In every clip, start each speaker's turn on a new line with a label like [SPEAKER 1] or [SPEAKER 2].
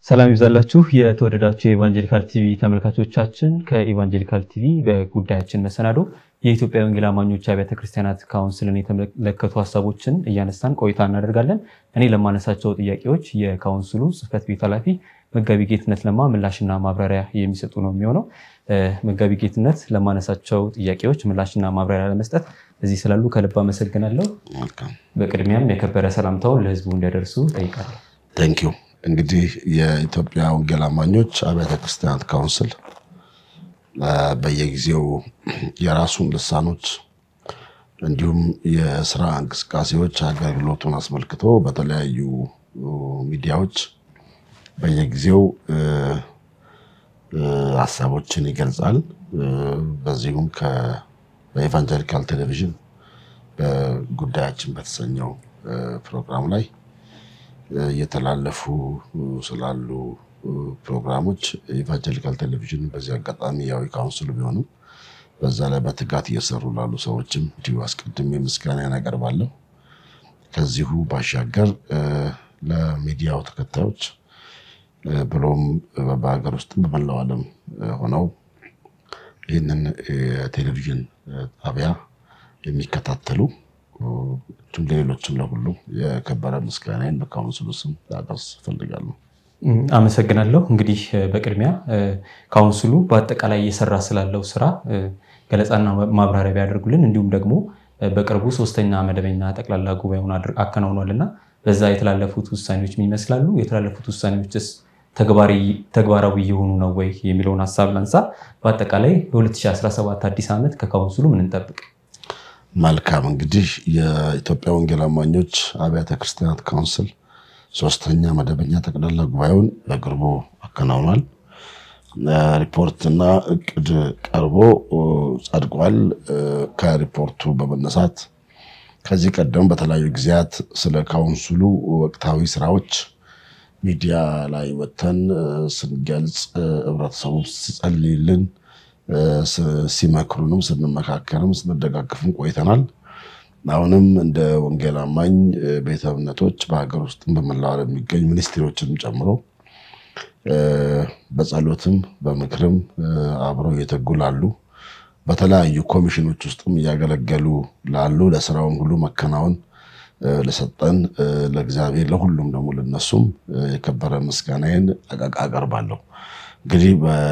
[SPEAKER 1] ሰላም ይብዛላችሁ የተወደዳችሁ የኢቫንጀሊካል ቲቪ ተመልካቾቻችን። ከኢቫንጀሊካል ቲቪ በጉዳያችን መሰናዶ የኢትዮጵያ ወንጌል አማኞች አብያተ ክርስቲያናት ካውንስልን የተመለከቱ ሀሳቦችን እያነሳን ቆይታ እናደርጋለን። እኔ ለማነሳቸው ጥያቄዎች የካውንስሉ ጽሕፈት ቤት ኃላፊ መጋቢ ጌትነት ለማ ምላሽና ማብራሪያ የሚሰጡ ነው የሚሆነው። መጋቢ ጌትነት ለማነሳቸው ጥያቄዎች ምላሽና ማብራሪያ ለመስጠት እዚህ ስላሉ ከልብ አመሰግናለሁ። በቅድሚያም የከበረ ሰላምታውን ለሕዝቡ እንዲያደርሱ ጠይቃለሁ።
[SPEAKER 2] ቴንኪው እንግዲህ የኢትዮጵያ ወንጌል አማኞች አብያተ ክርስቲያናት ካውንስል በየጊዜው የራሱን ልሳኖች እንዲሁም የስራ እንቅስቃሴዎች አገልግሎቱን አስመልክቶ በተለያዩ ሚዲያዎች በየጊዜው ሀሳቦችን ይገልጻል። በዚሁም በኢቫንጀሊካል ቴሌቪዥን በጉዳያችን በተሰኘው ፕሮግራም ላይ እየተላለፉ ስላሉ ፕሮግራሞች ኢቫንጀሊካል ቴሌቪዥን በዚህ አጋጣሚ ያው ካውንስሉ ቢሆንም በዛ ላይ በትጋት እየሰሩ ላሉ ሰዎችም እንዲሁ አስቀድሜ ምስጋና ያቀርባለሁ። ከዚሁ ባሻገር ለሚዲያው ተከታዮች ብሎም በሀገር ውስጥም በመላው ዓለም ሆነው ይህንን የቴሌቪዥን ጣቢያ የሚከታተሉ እንዲሁም ለሌሎችም ለሁሉ የከበረ ምስጋናዬን በካውንስሉ ስም ላደርስ እፈልጋለሁ።
[SPEAKER 1] አመሰግናለሁ። እንግዲህ በቅድሚያ ካውንስሉ በአጠቃላይ እየሰራ ስላለው ስራ ገለጻና ማብራሪያ ቢያደርጉልን እንዲሁም ደግሞ በቅርቡ ሶስተኛ መደበኛ ጠቅላላ ጉባኤውን አከናውኗል እና በዛ የተላለፉት ውሳኔዎች ምን ይመስላሉ? የተላለፉት ውሳኔዎችስ ተግባራዊ እየሆኑ ነው ወይ የሚለውን ሀሳብ ላንሳ። በአጠቃላይ በ2017 አዲስ ዓመት ከካውንስሉ ምን እንጠብቅ?
[SPEAKER 2] መልካም እንግዲህ የኢትዮጵያ ወንጌል አማኞች አብያተ ክርስቲያናት ካውንስል ሶስተኛ መደበኛ ጠቅላላ ጉባኤውን በቅርቡ አከናውኗል። ሪፖርትና እቅድ ቀርቦ ጸድቋል። ከሪፖርቱ በመነሳት ከዚህ ቀደም በተለያዩ ጊዜያት ስለ ካውንስሉ ወቅታዊ ስራዎች ሚዲያ ላይ ወጥተን ስንገልጽ ህብረተሰቡ ሲጸልይልን ሲመክሩንም ስንመካከርም ስንደጋግፍም ቆይተናል። አሁንም እንደ ወንጌል አማኝ ቤተ እምነቶች በሀገር ውስጥም በመላው ዓለም የሚገኙ ሚኒስትሪዎችንም ጨምሮ በጸሎትም በምክርም አብረው እየተጉ ላሉ በተለያዩ ኮሚሽኖች ውስጥም እያገለገሉ ላሉ ለስራውን ሁሉ መከናወን ለሰጠን ለእግዚአብሔር ለሁሉም ደግሞ ለነሱም የከበረ ምስጋናዬን አቀርባለሁ። እንግዲህ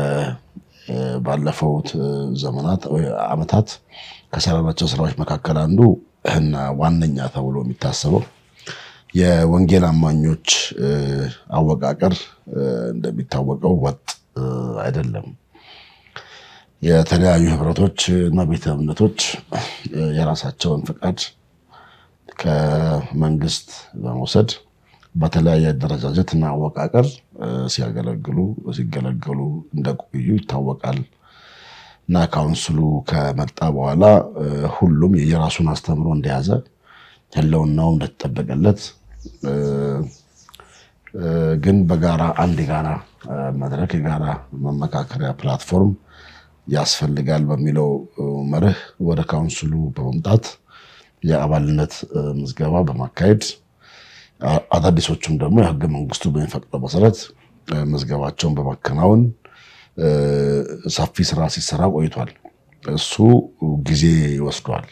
[SPEAKER 2] ባለፈውት ዘመናት ዓመታት ከሰራናቸው ስራዎች መካከል አንዱ እና ዋነኛ ተብሎ የሚታሰበው የወንጌል አማኞች አወቃቀር እንደሚታወቀው ወጥ አይደለም። የተለያዩ ህብረቶች እና ቤተ እምነቶች የራሳቸውን ፍቃድ ከመንግስት በመውሰድ በተለያየ አደረጃጀት እና አወቃቀር ሲያገለግሉ ሲገለገሉ እንደቆዩ ይታወቃል። እና ካውንስሉ ከመጣ በኋላ ሁሉም የራሱን አስተምሮ እንደያዘ ህልውናው እንደተጠበቀለት ግን በጋራ አንድ የጋራ መድረክ የጋራ መመካከሪያ ፕላትፎርም ያስፈልጋል በሚለው መርህ ወደ ካውንስሉ በመምጣት የአባልነት ምዝገባ በማካሄድ አዳዲሶቹም ደግሞ የህገ መንግስቱ በሚፈቅደው መሰረት ምዝገባቸውን በማከናወን ሰፊ ስራ ሲሰራ ቆይቷል። እሱ ጊዜ ይወስዷል።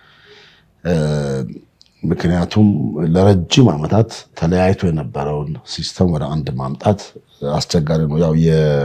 [SPEAKER 2] ምክንያቱም ለረጅም ዓመታት ተለያይቶ የነበረውን ሲስተም ወደ አንድ ማምጣት አስቸጋሪ ነው። ያው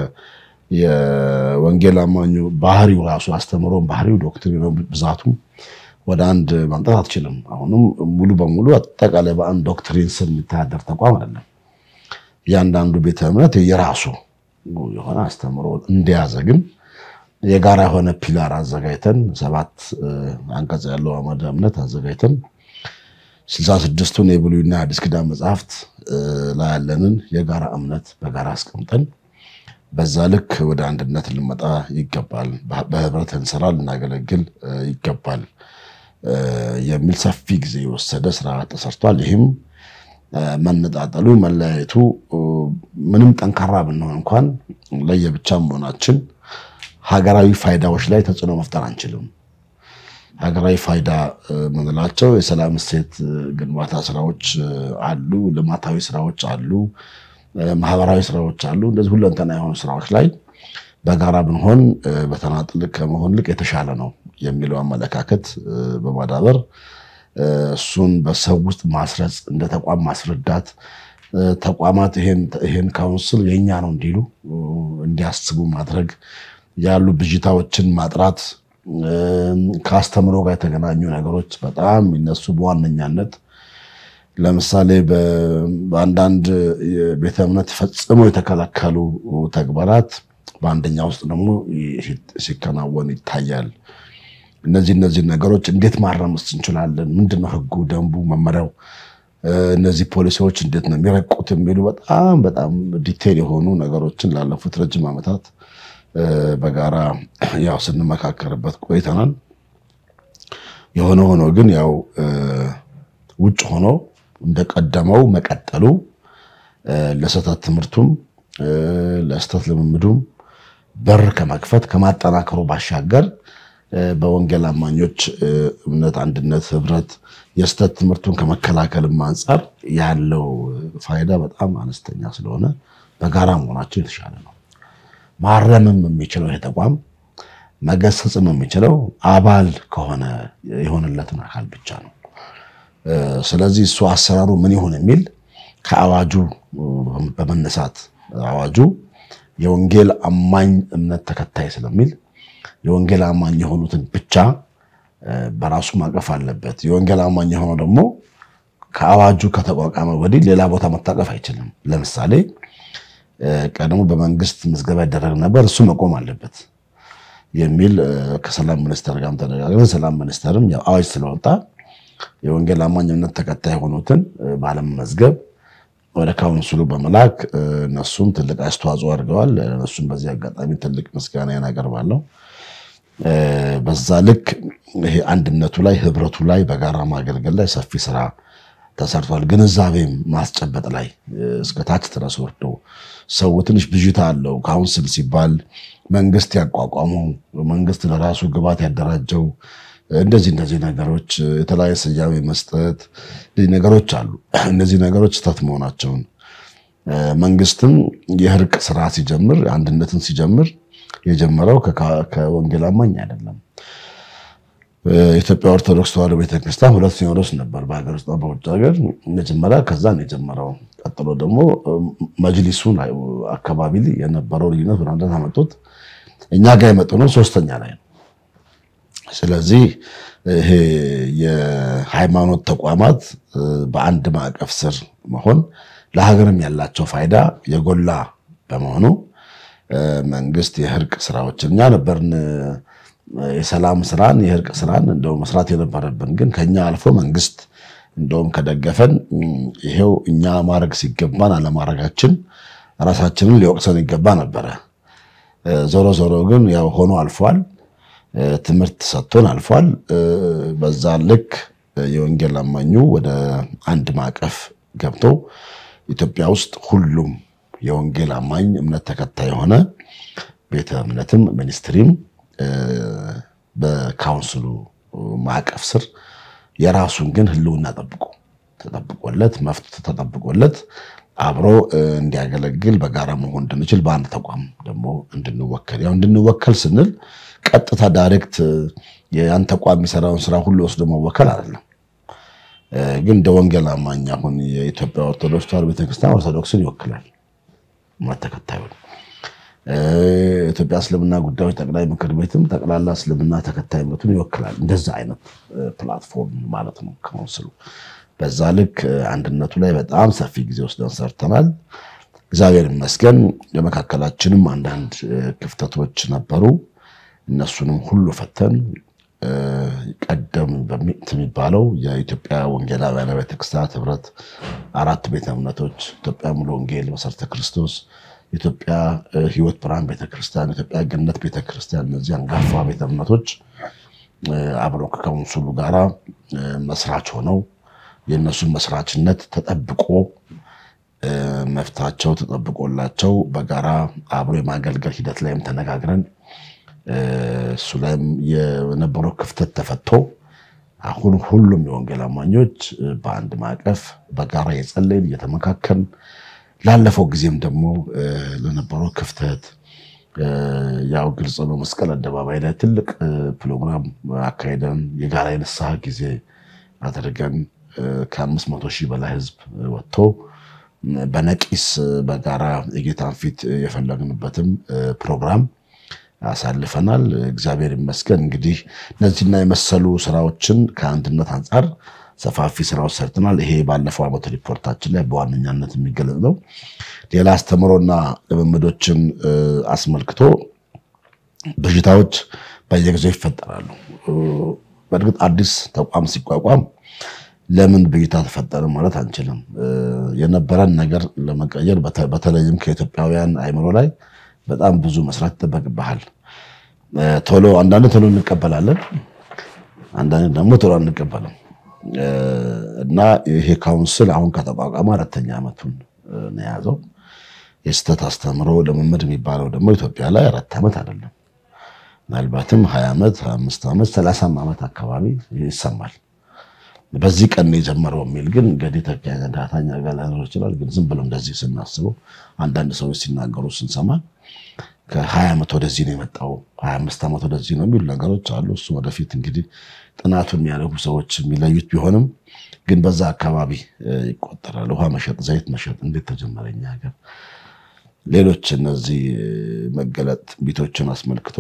[SPEAKER 2] የወንጌል አማኙ ባህሪው ራሱ አስተምሮን ባህሪው ዶክትሪን ብዛቱም ወደ አንድ ማምጣት አትችልም። አሁንም ሙሉ በሙሉ አጠቃላይ በአንድ ዶክትሪን ስር የሚተዳደር ተቋም አይደለም። እያንዳንዱ ቤተ እምነት የራሱ የሆነ አስተምሮ እንደያዘ ግን የጋራ የሆነ ፒላር አዘጋጅተን ሰባት አንቀጽ ያለው አመደ እምነት አዘጋጅተን ስልሳ ስድስቱን የብሉይና የአዲስ ኪዳን መጽሐፍት ላይ ያለንን የጋራ እምነት በጋራ አስቀምጠን በዛ ልክ ወደ አንድነት ልንመጣ ይገባል፣ በህብረት እንሰራ ልናገለግል ይገባል የሚል ሰፊ ጊዜ የወሰደ ስራ ተሰርቷል። ይህም መነጣጠሉ መለያየቱ ምንም ጠንካራ ብንሆን እንኳን ለየብቻ መሆናችን ሀገራዊ ፋይዳዎች ላይ ተጽዕኖ መፍጠር አንችልም። ሀገራዊ ፋይዳ የምንላቸው የሰላም እሴት ግንባታ ስራዎች አሉ፣ ልማታዊ ስራዎች አሉ፣ ማህበራዊ ስራዎች አሉ። እንደዚህ ሁለንተና የሆኑ ስራዎች ላይ በጋራ ብንሆን በተናጥል ከመሆን ልቅ የተሻለ ነው የሚለው አመለካከት በማዳበር እሱን በሰው ውስጥ ማስረጽ፣ እንደ ተቋም ማስረዳት፣ ተቋማት ይሄን ካውንስል የኛ ነው እንዲሉ እንዲያስቡ ማድረግ፣ ያሉ ብዥታዎችን ማጥራት፣ ከአስተምሮ ጋር የተገናኙ ነገሮች በጣም የሚነሱ በዋነኛነት ለምሳሌ በአንዳንድ ቤተ እምነት ፈጽሞ የተከለከሉ ተግባራት በአንደኛ ውስጥ ደግሞ ሲከናወን ይታያል። እነዚህ እነዚህ ነገሮች እንዴት ማረምስ እንችላለን? ምንድነው ህጉ፣ ደንቡ፣ መመሪያው፣ እነዚህ ፖሊሲዎች እንዴት ነው የሚረቁት የሚሉ በጣም በጣም ዲቴል የሆኑ ነገሮችን ላለፉት ረጅም ዓመታት በጋራ ያው ስንመካከርበት ቆይተናል። የሆነ ሆኖ ግን ያው ውጭ ሆኖ እንደቀደመው መቀጠሉ ለስህተት ትምህርቱም ለስህተት ልምምዱም በር ከመክፈት ከማጠናከሩ ባሻገር በወንጌል አማኞች እምነት፣ አንድነት፣ ህብረት የስህተት ትምህርቱን ከመከላከልም አንጻር ያለው ፋይዳ በጣም አነስተኛ ስለሆነ በጋራ መሆናቸው የተሻለ ነው። ማረምም የሚችለው ይሄ ተቋም መገሰጽም የሚችለው አባል ከሆነ የሆነለትን አካል ብቻ ነው። ስለዚህ እሱ አሰራሩ ምን ይሁን የሚል ከአዋጁ በመነሳት አዋጁ የወንጌል አማኝ እምነት ተከታይ ስለሚል የወንጌል አማኝ የሆኑትን ብቻ በራሱ ማቀፍ አለበት። የወንጌል አማኝ የሆነው ደግሞ ከአዋጁ ከተቋቋመ ወዲህ ሌላ ቦታ መታቀፍ አይችልም። ለምሳሌ ቀድሞ በመንግስት ምዝገባ ይደረግ ነበር፣ እሱ መቆም አለበት የሚል ከሰላም ሚኒስቴር ጋርም ተነጋግረን ሰላም ሚኒስቴርም አዋጅ ስለወጣ የወንጌል አማኝ እምነት ተከታይ የሆኑትን ባለመመዝገብ ወደ ካውንስሉ በመላክ እነሱም ትልቅ አስተዋጽኦ አድርገዋል። እነሱም በዚህ አጋጣሚ ትልቅ ምስጋና አቀርባለሁ። በዛ ልክ ይሄ አንድነቱ ላይ ህብረቱ ላይ በጋራ ማገልገል ላይ ሰፊ ስራ ተሰርቷል። ግንዛቤም ማስጨበጥ ላይ እስከ ታች ድረስ ወርዶ ሰው ትንሽ ብዥታ አለው። ካውንስል ሲባል መንግስት ያቋቋመው መንግስት ለራሱ ግባት ያደራጀው እንደዚህ እንደዚህ ነገሮች የተለያየ ስያሜ መስጠት ነገሮች አሉ። እነዚህ ነገሮች ስህተት መሆናቸውን መንግስትም የእርቅ ስራ ሲጀምር አንድነትን ሲጀምር የጀመረው ከወንጌል አማኝ አይደለም። የኢትዮጵያ ኦርቶዶክስ ተዋሕዶ ቤተክርስቲያን ሁለት ሲኖዶስ ነበር፣ በሀገር ውስጥ በውጭ ሀገር። መጀመሪያ ከዛ ነው የጀመረው። ቀጥሎ ደግሞ መጅሊሱን አካባቢ የነበረው ልዩነት ወደ አንድነት አመጡት። እኛ ጋር የመጡ ነው ሶስተኛ ላይ ነው። ስለዚህ ይሄ የሃይማኖት ተቋማት በአንድ ማዕቀፍ ስር መሆን ለሀገርም ያላቸው ፋይዳ የጎላ በመሆኑ መንግስት የእርቅ ስራዎችን እኛ ነበርን የሰላም ስራን የእርቅ ስራን እንደው መስራት የነበረብን ግን ከኛ አልፎ መንግስት እንደውም ከደገፈን ይሄው እኛ ማድረግ ሲገባን አለማድረጋችን ራሳችንን ሊወቅሰን ይገባ ነበረ። ዞሮ ዞሮ ግን ያው ሆኖ አልፏል። ትምህርት ሰጥቶን አልፏል። በዛ ልክ የወንጌል አማኙ ወደ አንድ ማዕቀፍ ገብቶ ኢትዮጵያ ውስጥ ሁሉም የወንጌል አማኝ እምነት ተከታይ የሆነ ቤተ እምነትም ሚኒስትሪም በካውንስሉ ማዕቀፍ ስር የራሱን ግን ሕልውና ጠብቆ ተጠብቆለት መፍት ተጠብቆለት አብሮ እንዲያገለግል በጋራ መሆን እንድንችል በአንድ ተቋም ደግሞ እንድንወከል ያው እንድንወከል ስንል ቀጥታ ዳይሬክት ያን ተቋም የሚሰራውን ስራ ሁሉ ወስዶ መወከል አይደለም። ግን እንደ ወንጌል አማኝ አሁን የኢትዮጵያ ኦርቶዶክስ ተዋሕዶ ቤተክርስቲያን ኦርቶዶክስን ይወክላል እምነት ተከታዩን። የኢትዮጵያ እስልምና ጉዳዮች ጠቅላይ ምክር ቤትም ጠቅላላ እስልምና ተከታይ እምነቱን ይወክላል። እንደዛ አይነት ፕላትፎርም ማለት ነው ካውንስሉ። በዛ ልክ አንድነቱ ላይ በጣም ሰፊ ጊዜ ወስደን ሰርተናል። እግዚአብሔር ይመስገን። የመካከላችንም አንዳንድ ክፍተቶች ነበሩ። እነሱንም ሁሉ ፈተን ቀደም የሚባለው የኢትዮጵያ ወንጌላውያን ቤተክርስቲያናት ህብረት አራት ቤተ እምነቶች ኢትዮጵያ ሙሉ ወንጌል መሰረተ ክርስቶስ፣ ኢትዮጵያ ህይወት ብርሃን ቤተክርስቲያን፣ ኢትዮጵያ ገነት ቤተክርስቲያን እነዚህ አንጋፋ ቤተ እምነቶች አብረው ከካውንስሉ ጋራ መስራች ሆነው የእነሱን መስራችነት ተጠብቆ መፍታቸው ተጠብቆላቸው በጋራ አብሮ የማገልገል ሂደት ላይም ተነጋግረን እሱ ላይም የነበረው ክፍተት ተፈቶ አሁን ሁሉም የወንጌል አማኞች በአንድ ማዕቀፍ በጋራ የጸለይን እየተመካከልን ላለፈው ጊዜም ደግሞ ለነበረው ክፍተት ያው ግልጽ ነው። መስቀል አደባባይ ላይ ትልቅ ፕሮግራም አካሄደን የጋራ የንስሐ ጊዜ አድርገን ከአምስት መቶ ሺህ በላይ ህዝብ ወጥቶ በነቂስ በጋራ የጌታን ፊት የፈለግንበትም ፕሮግራም አሳልፈናል። እግዚአብሔር ይመስገን። እንግዲህ እነዚህና የመሰሉ ስራዎችን ከአንድነት አንጻር ሰፋፊ ስራዎች ሰርተናል። ይሄ ባለፈው ዓመት ሪፖርታችን ላይ በዋነኛነት የሚገለጽ ነው። ሌላ አስተምሮና ልምምዶችን አስመልክቶ በሽታዎች በየጊዜው ይፈጠራሉ። በእርግጥ አዲስ ተቋም ሲቋቋም ለምን ብዥታ ተፈጠረ ማለት አንችልም። የነበረን ነገር ለመቀየር በተለይም ከኢትዮጵያውያን አይምሮ ላይ በጣም ብዙ መስራት ይጠበቅብሃል። ቶሎ አንዳንድ ቶሎ እንቀበላለን፣ አንዳንድ ደግሞ ቶሎ አንቀበልም እና ይሄ ካውንስል አሁን ከተቋቋመ አራተኛ ዓመቱን ነው የያዘው። የስህተት አስተምሮ ልምምድ የሚባለው ደግሞ ኢትዮጵያ ላይ አራት ዓመት አይደለም፣ ምናልባትም ሀያ ዓመት ሀያ አምስት ዓመት ሰላሳም ዓመት አካባቢ ይሰማል። በዚህ ቀን የጀመረው የሚል ግን እንግዲህ ተኪያኛ ዳታኛ ጋር ላይኖር ይችላል። ግን ዝም ብሎ እንደዚህ ስናስበው አንዳንድ ሰዎች ሲናገሩ ስንሰማ ከሀያ ዓመት ወደዚህ ነው የመጣው ሀያ አምስት ዓመት ወደዚህ ነው የሚሉ ነገሮች አሉ። እሱ ወደፊት እንግዲህ ጥናቱን የሚያደርጉ ሰዎች የሚለዩት ቢሆንም ግን በዛ አካባቢ ይቆጠራል። ውሃ መሸጥ፣ ዘይት መሸጥ እንዴት ተጀመረ እኛ ሀገር? ሌሎች እነዚህ መገለጥ ቤቶችን አስመልክቶ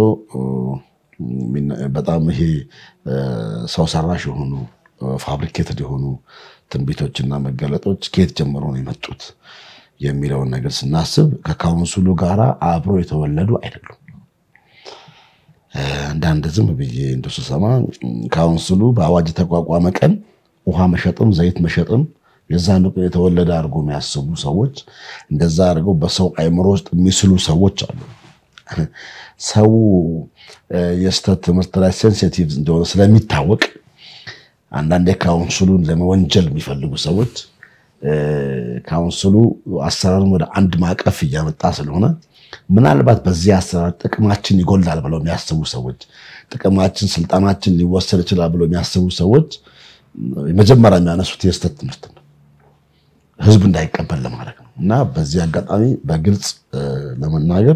[SPEAKER 2] በጣም ይሄ ሰው ሰራሽ የሆኑ ፋብሪኬትድ የሆኑ ትንቢቶችና መገለጦች ከየት ጀምሮ ነው የመጡት የሚለውን ነገር ስናስብ ከካውንስሉ ጋር አብሮ የተወለዱ አይደሉም። አንዳንድ ዝም ብዬ እንደው ስሰማ ካውንስሉ በአዋጅ የተቋቋመ ቀን ውሃ መሸጥም ዘይት መሸጥም የዛን ቀን የተወለደ አድርጎ የሚያስቡ ሰዎች እንደዛ አድርገው በሰው አይምሮ ውስጥ የሚስሉ ሰዎች አሉ። ሰው የስተት ትምህርት ላይ ሴንሲቲቭ እንደሆነ ስለሚታወቅ አንዳንዴ ካውንስሉን ለመወንጀል የሚፈልጉ ሰዎች ካውንስሉ አሰራሩን ወደ አንድ ማዕቀፍ እያመጣ ስለሆነ ምናልባት በዚህ አሰራር ጥቅማችን ይጎላል ብለው የሚያስቡ ሰዎች፣ ጥቅማችን፣ ስልጣናችን ሊወሰድ ይችላል ብለው የሚያስቡ ሰዎች መጀመሪያ የሚያነሱት የስተት ትምህርት ነው፣ ህዝብ እንዳይቀበል ለማድረግ ነው። እና በዚህ አጋጣሚ በግልጽ ለመናገር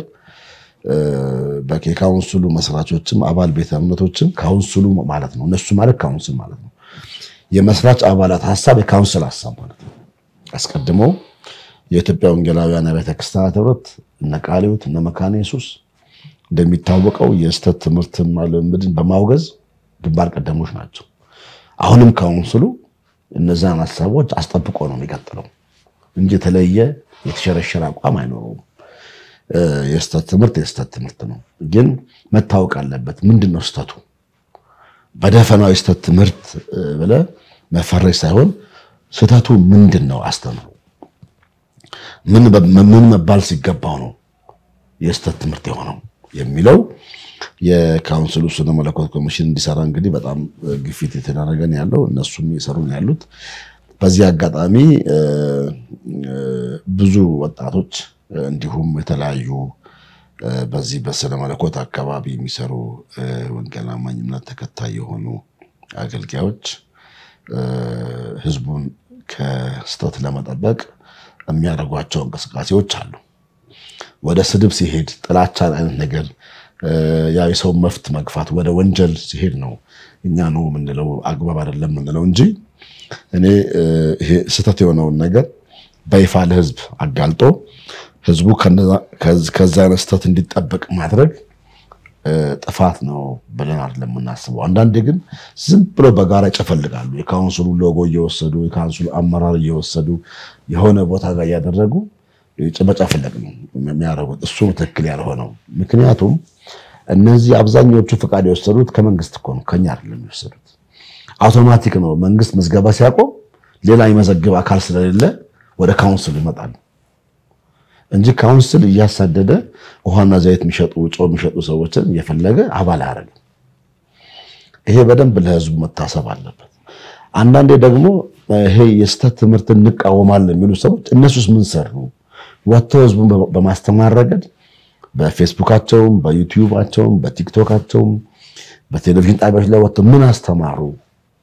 [SPEAKER 2] የካውንስሉ መስራቾችም አባል ቤተ እምነቶችም ካውንስሉ ማለት ነው እነሱ ማለት ካውንስል ማለት ነው የመስራች አባላት ሀሳብ የካውንስል ሀሳብ ማለት ነው። አስቀድሞ የኢትዮጵያ ወንጌላውያን አብያተ ክርስቲያናት ህብረት እነ ቃለ ሕይወት እነ መካነ ኢየሱስ እንደሚታወቀው የስተት ትምህርትና ልምምድን በማውገዝ ግንባር ቀደሞች ናቸው። አሁንም ካውንስሉ እነዛን ሀሳቦች አስጠብቆ ነው የሚቀጥለው እንጂ የተለየ የተሸረሸረ አቋም አይኖረውም። የስተት ትምህርት የስተት ትምህርት ነው፣ ግን መታወቅ አለበት። ምንድን ነው ስተቱ? በደፈናው የስተት ትምህርት ብለህ መፈረጅ ሳይሆን ስህተቱ ምንድን ነው? አስተምሩ። ምን መባል ሲገባው ነው የስተት ትምህርት የሆነው የሚለው የካውንስሉ ስነ መለኮት ኮሚሽን እንዲሰራ እንግዲህ በጣም ግፊት የተደረገን ያለው እነሱም የሰሩን ያሉት። በዚህ አጋጣሚ ብዙ ወጣቶች እንዲሁም የተለያዩ በዚህ በስነ መለኮት አካባቢ የሚሰሩ ወንጌል አማኝ እምነት ተከታይ የሆኑ አገልጋዮች ህዝቡን ከስተት ለመጠበቅ የሚያደርጓቸው እንቅስቃሴዎች አሉ። ወደ ስድብ ሲሄድ ጥላቻን አይነት ነገር ያ የሰው መፍት መግፋት ወደ ወንጀል ሲሄድ ነው እኛ ነው የምንለው አግባብ አይደለም የምንለው እንጂ እኔ ይሄ ስህተት የሆነውን ነገር በይፋ ለህዝብ አጋልጦ ህዝቡ ከዛ አይነት ስህተት እንዲጠበቅ ማድረግ ጥፋት ነው ብለን አይደለም የምናስበው። አንዳንዴ ግን ዝም ብሎ በጋራ ይጨፈልጋሉ። የካውንስሉ ሎጎ እየወሰዱ የካውንስሉ አመራር እየወሰዱ የሆነ ቦታ ጋር እያደረጉ መጨፍለቅ ነው የሚያደርጉት። እሱ ትክክል ያልሆነው ምክንያቱም እነዚህ አብዛኛዎቹ ፈቃድ የወሰዱት ከመንግስት እኮ ነው፣ ከኛ አይደለም የወሰዱት። አውቶማቲክ ነው። መንግስት ምዝገባ ሲያቆም ሌላ የመዘግብ አካል ስለሌለ ወደ ካውንስሉ ይመጣሉ እንጂ ካውንስል እያሳደደ ውሃና ዘይት የሚሸጡ ጨው የሚሸጡ ሰዎችን እየፈለገ አባል አያደርግም። ይሄ በደንብ ለህዝቡ መታሰብ አለበት። አንዳንዴ ደግሞ ይሄ የስተት ትምህርትን እንቃወማለን የሚሉ ሰዎች እነሱስ ምን ሰሩ? ወጥተው ህዝቡን በማስተማር ረገድ በፌስቡካቸውም፣ በዩቲዩባቸውም፣ በቲክቶካቸውም፣ በቴሌቪዥን ጣቢያዎች ላይ ወጥተው ምን አስተማሩ?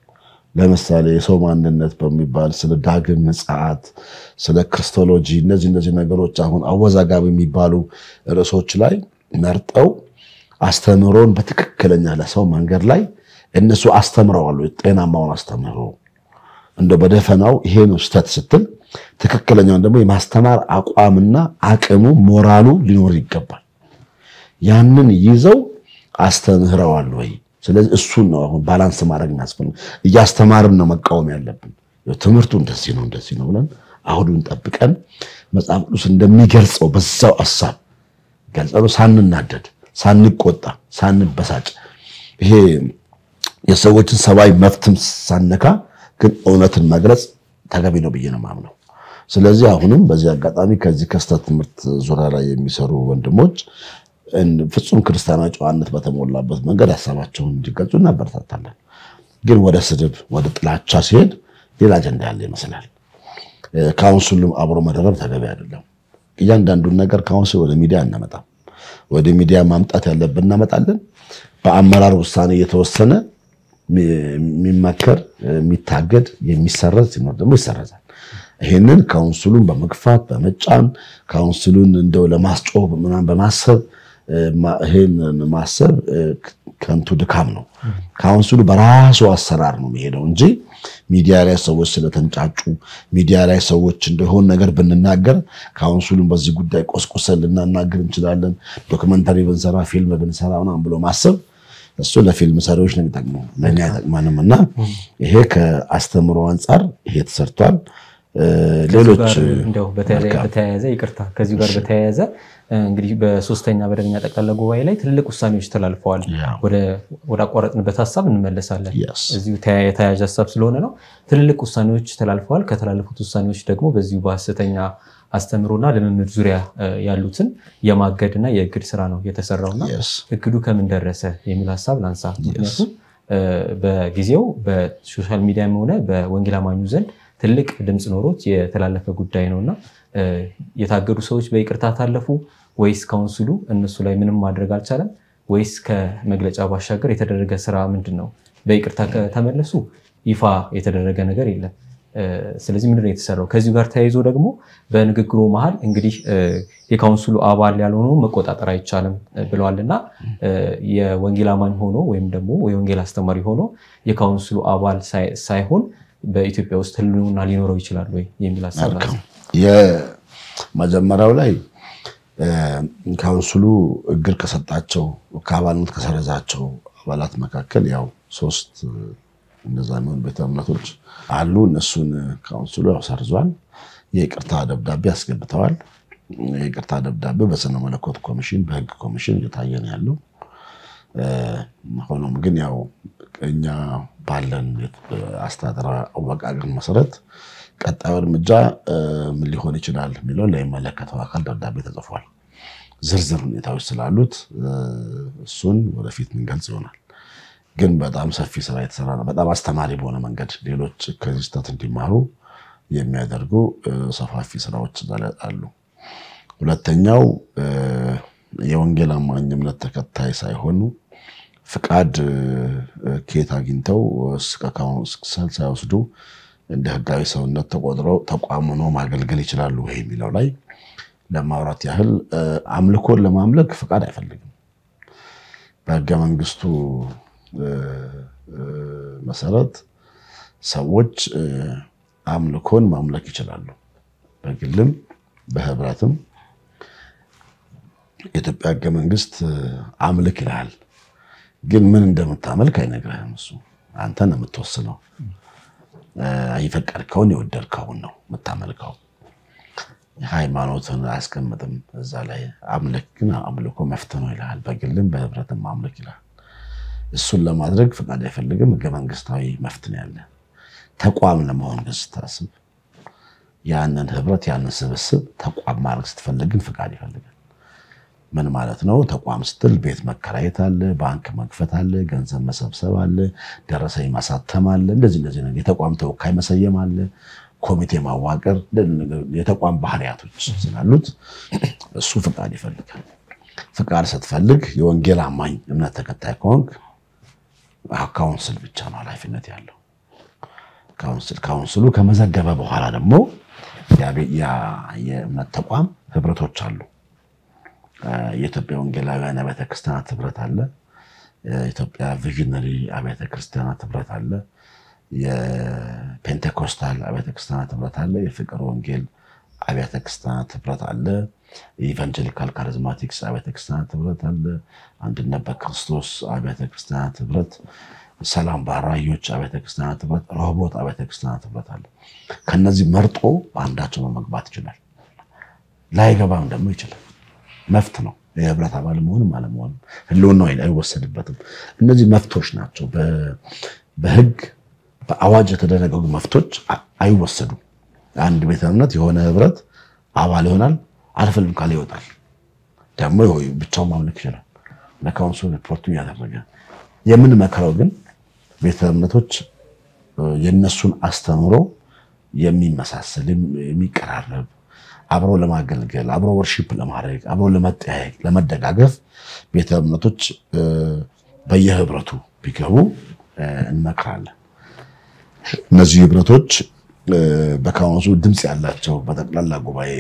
[SPEAKER 2] ለምሳሌ የሰው ማንነት በሚባል ስለ ዳግም ምጽአት፣ ስለ ክርስቶሎጂ እነዚህ እነዚህ ነገሮች አሁን አወዛጋቢ የሚባሉ ርዕሶች ላይ መርጠው አስተምህሮን በትክክለኛ ለሰው መንገድ ላይ እነሱ አስተምረዋሉ። ጤናማውን አስተምህሮ እንደ በደፈናው ይሄ ነው ስህተት ስትል ትክክለኛውን ደግሞ የማስተማር አቋምና አቅሙ ሞራሉ ሊኖር ይገባል። ያንን ይዘው አስተምህረዋል ወይ? ስለዚህ እሱን ነው አሁን ባላንስ ማድረግ የሚያስፈልግ። እያስተማርን ነው መቃወም ያለብን። ትምህርቱ እንደዚህ ነው እንደዚህ ነው ብለን አሁዱን ጠብቀን መጽሐፍ ቅዱስ እንደሚገልጸው በዛው ሀሳብ ገልጸው ሳንናደድ፣ ሳንቆጣ፣ ሳንበሳጭ ይሄ የሰዎችን ሰብአዊ መብትም ሳነካ ግን እውነትን መግለጽ ተገቢ ነው ብዬ ነው የማምነው። ስለዚህ አሁንም በዚህ አጋጣሚ ከዚህ ከስተት ትምህርት ዙሪያ ላይ የሚሰሩ ወንድሞች ፍጹም ክርስቲያናዊ ጨዋነት በተሞላበት መንገድ ሀሳባቸውን እንዲገልጹ እናበረታታለን። ግን ወደ ስድብ፣ ወደ ጥላቻ ሲሄድ ሌላ አጀንዳ ያለ ይመስላል። ካውንስሉም አብሮ መደረብ ተገቢ አይደለም። እያንዳንዱን ነገር ካውንስል ወደ ሚዲያ እናመጣም። ወደ ሚዲያ ማምጣት ያለብን እናመጣለን። በአመራር ውሳኔ እየተወሰነ የሚመከር የሚታገድ የሚሰረዝ ሲኖር ደግሞ ይሰረዛል። ይሄንን ካውንስሉን በመግፋት በመጫን ካውንስሉን እንደው ለማስጮህ ምናምን በማሰብ ይሄን ማሰብ ከንቱ ድካም ነው። ካውንስሉ በራሱ አሰራር ነው የሚሄደው እንጂ ሚዲያ ላይ ሰዎች ስለተንጫጩ ሚዲያ ላይ ሰዎች እንደሆን ነገር ብንናገር ካውንስሉን በዚህ ጉዳይ ቆስቁሰን ልናናገር እንችላለን። ዶክመንታሪ ብንሰራ፣ ፊልም ብንሰራ ምናምን ብሎ ማሰብ እሱ ለፊልም ሰሪዎች ነው የሚጠቅመው፣ ለእኛ አይጠቅማንም። እና ይሄ ከአስተምሮ አንጻር ይሄ ተሰርቷል። ሌሎች
[SPEAKER 1] እንደው በተያያዘ ይቅርታ፣ ከዚሁ ጋር በተያያዘ እንግዲህ በሶስተኛ መደበኛ ጠቅላላ ጉባኤ ላይ ትልልቅ ውሳኔዎች ተላልፈዋል። ወደ አቋረጥንበት ሀሳብ እንመለሳለን። እዚሁ የተያያዥ ሀሳብ ስለሆነ ነው። ትልልቅ ውሳኔዎች ተላልፈዋል። ከተላለፉት ውሳኔዎች ደግሞ በዚሁ በሀሰተኛ አስተምሮና ልምምድ ዙሪያ ያሉትን የማገድና የእግድ ስራ ነው የተሰራውና እግዱ ከምን ደረሰ የሚል ሀሳብ ላንሳ። ምክንያቱም በጊዜው በሶሻል ሚዲያም ሆነ በወንጌል አማኙ ዘንድ ትልቅ ድምፅ ኖሮት የተላለፈ ጉዳይ ነው እና የታገዱ ሰዎች በይቅርታ ታለፉ ወይስ ካውንስሉ እነሱ ላይ ምንም ማድረግ አልቻለም? ወይስ ከመግለጫ ባሻገር የተደረገ ስራ ምንድን ነው? በይቅርታ ከተመለሱ ይፋ የተደረገ ነገር የለም። ስለዚህ ምንድን ነው የተሰራው? ከዚሁ ጋር ተያይዞ ደግሞ በንግግሩ መሀል እንግዲህ የካውንስሉ አባል ያልሆነው መቆጣጠር አይቻልም ብለዋል እና የወንጌል አማኝ ሆኖ ወይም ደግሞ የወንጌል አስተማሪ ሆኖ የካውንስሉ አባል ሳይሆን በኢትዮጵያ ውስጥ ህልውና ሊኖረው ይችላል ወይ የሚል ሀሳብ
[SPEAKER 2] የመጀመሪያው ላይ ካውንስሉ እግር ከሰጣቸው ከአባልነት ከሰረዛቸው አባላት መካከል ያው ሶስት እነዛ የሚሆኑ ቤተ እምነቶች አሉ። እነሱን ካውንስሉ ያው ሰርዟል። የይቅርታ ደብዳቤ አስገብተዋል። የይቅርታ ደብዳቤ በስነ መለኮት ኮሚሽን፣ በህግ ኮሚሽን እየታየ ነው ያለው። ሆኖም ግን ያው እኛ ባለን አስተዳደራዊ አወቃቀር መሰረት ቀጣዩ እርምጃ ምን ሊሆን ይችላል የሚለውን ለሚመለከተው አካል ደብዳቤ ተጽፏል። ዝርዝር ሁኔታዎች ስላሉት እሱን ወደፊት ምንገልጽ ይሆናል። ግን በጣም ሰፊ ስራ የተሰራ ነው። በጣም አስተማሪ በሆነ መንገድ ሌሎች ከዚህ ስህተት እንዲማሩ የሚያደርጉ ሰፋፊ ስራዎች አሉ። ሁለተኛው የወንጌል አማኝ እምነት ተከታይ ሳይሆኑ ፍቃድ ከየት አግኝተው ከካውንስል ሳይወስዱ እንደ ህጋዊ ሰውነት ተቆጥረው ተቋም ሆነው ማገልገል ይችላሉ ወይ የሚለው ላይ ለማውራት ያህል አምልኮን ለማምለክ ፍቃድ አይፈልግም። በህገ መንግስቱ መሰረት ሰዎች አምልኮን ማምለክ ይችላሉ፣ በግልም በህብረትም። የኢትዮጵያ ህገ መንግስት አምልክ ይልሃል፣ ግን ምን እንደምታመልክ አይነግርህም። እሱ አንተ ነው የምትወስነው። የፈቀድከውን የወደድከውን ነው የምታመልከው። ሃይማኖትን አያስቀምጥም እዛ ላይ። አምልክ ግን አምልኮ መፍትሄ ነው ይልሃል። በግልም በህብረትም አምልክ ይልሃል። እሱን ለማድረግ ፈቃድ አይፈልግም። ህገ መንግስታዊ መፍትሄ ያለ ተቋም ለመሆን ግን ስታስብ ያንን ህብረት ያንን ስብስብ ተቋም ማድረግ ስትፈልግ ግን ፈቃድ ይፈልጋል። ምን ማለት ነው? ተቋም ስትል ቤት መከራየት አለ፣ ባንክ መክፈት አለ፣ ገንዘብ መሰብሰብ አለ፣ ደረሰኝ ማሳተም አለ። እንደዚህ እንደዚህ ነገር የተቋም ተወካይ መሰየም አለ፣ ኮሚቴ ማዋቀር፣ የተቋም ባህሪያቶች ስላሉት እሱ ፍቃድ ይፈልጋል። ፍቃድ ስትፈልግ የወንጌል አማኝ እምነት ተከታይ ከሆንክ ካውንስል ብቻ ነው ኃላፊነት ያለው። ካውንስል ካውንስሉ ከመዘገበ በኋላ ደግሞ የእምነት ተቋም ህብረቶች አሉ። የኢትዮጵያ ወንጌላውያን አብያተ ክርስቲያናት ህብረት አለ። የኢትዮጵያ ቪዥነሪ አብያተ ክርስቲያናት ህብረት አለ። የፔንቴኮስታል አብያተ ክርስቲያናት ህብረት አለ። የፍቅር ወንጌል አብያተ ክርስቲያናት ህብረት አለ። የኢቫንጀሊካል ካሪዝማቲክስ አብያተ ክርስቲያናት ህብረት አለ። አንድነት በክርስቶስ አብያተ ክርስቲያናት ህብረት፣ ሰላም በአራዮች አብያተ ክርስቲያናት ህብረት፣ ረሆቦት አብያተ ክርስቲያናት ህብረት አለ። ከነዚህ መርጦ በአንዳቸው መግባት ይችላል። ላይገባም ደግሞ ይችላል። መፍት ነው። የህብረት አባል መሆንም አለመሆንም ህልውናው አይወሰድበትም። እነዚህ መፍቶች ናቸው። በህግ በአዋጅ የተደነገጉ መፍቶች አይወሰዱም። አንድ ቤተ እምነት የሆነ ህብረት አባል ይሆናል፣ አልፈልም ካለ ይወጣል። ደግሞ ብቻውን ማምለክ ይችላል። ለካውንስሉ ሪፖርቱ እያደረገ የምንመክረው ግን ቤተ እምነቶች የነሱን አስተምሮ የሚመሳሰል የሚቀራረብ አብሮ ለማገልገል አብሮ ወርሺፕ ለማድረግ አብሮ ለመጠያየቅ ለመደጋገፍ ቤተ እምነቶች በየህብረቱ ቢገቡ እንመክራለን። እነዚህ ህብረቶች በካውንስሉ ድምፅ ያላቸው በጠቅላላ ጉባኤ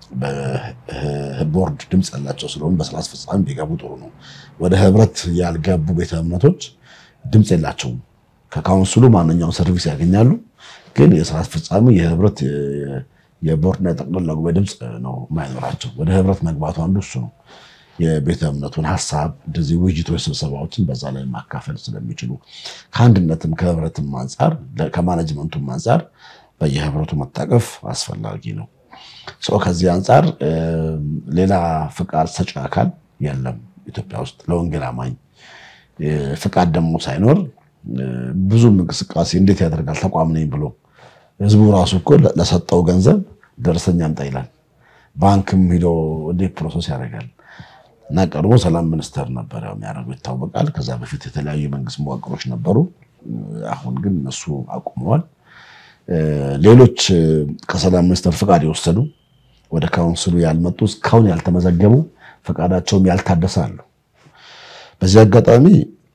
[SPEAKER 2] በቦርድ ድምፅ ያላቸው ስለሆኑ በስራ አስፈጻሚ ቢገቡ ጥሩ ነው። ወደ ህብረት ያልገቡ ቤተ እምነቶች ድምፅ የላቸውም። ከካውንስሉ ማንኛውም ሰርቪስ ያገኛሉ፣ ግን የስራ አስፈጻሚ የህብረት የቦርድና የጠቅላላ ጉባኤ ድምፅ ነው የማይኖራቸው። ወደ ህብረት መግባቱ አንዱ እሱ ነው። የቤተ እምነቱን ሀሳብ እንደዚህ ውይይቶች፣ ስብሰባዎችን በዛ ላይ ማካፈል ስለሚችሉ ከአንድነትም ከህብረትም አንጻር ከማኔጅመንቱም አንጻር በየህብረቱ መታቀፍ አስፈላጊ ነው። ሰው ከዚህ አንጻር ሌላ ፍቃድ ሰጪ አካል የለም ኢትዮጵያ ውስጥ ለወንጌል አማኝ ፍቃድ ደግሞ ሳይኖር ብዙም እንቅስቃሴ እንዴት ያደርጋል ተቋም ነኝ ብሎ ህዝቡ ራሱ እኮ ለሰጠው ገንዘብ ደረሰኛ አምጣ ይላል። ባንክም ሂዶ እንዴት ፕሮሰስ ያደርጋል? እና ቀድሞ ሰላም ሚኒስቴር ነበረ የሚያደርጉ ይታወቃል። ከዛ በፊት የተለያዩ የመንግስት መዋቅሮች ነበሩ። አሁን ግን እነሱ አቁመዋል። ሌሎች ከሰላም ሚኒስቴር ፍቃድ የወሰዱ ወደ ካውንስሉ ያልመጡ እስካሁን ያልተመዘገቡ ፈቃዳቸውም ያልታደሰ አሉ። በዚህ አጋጣሚ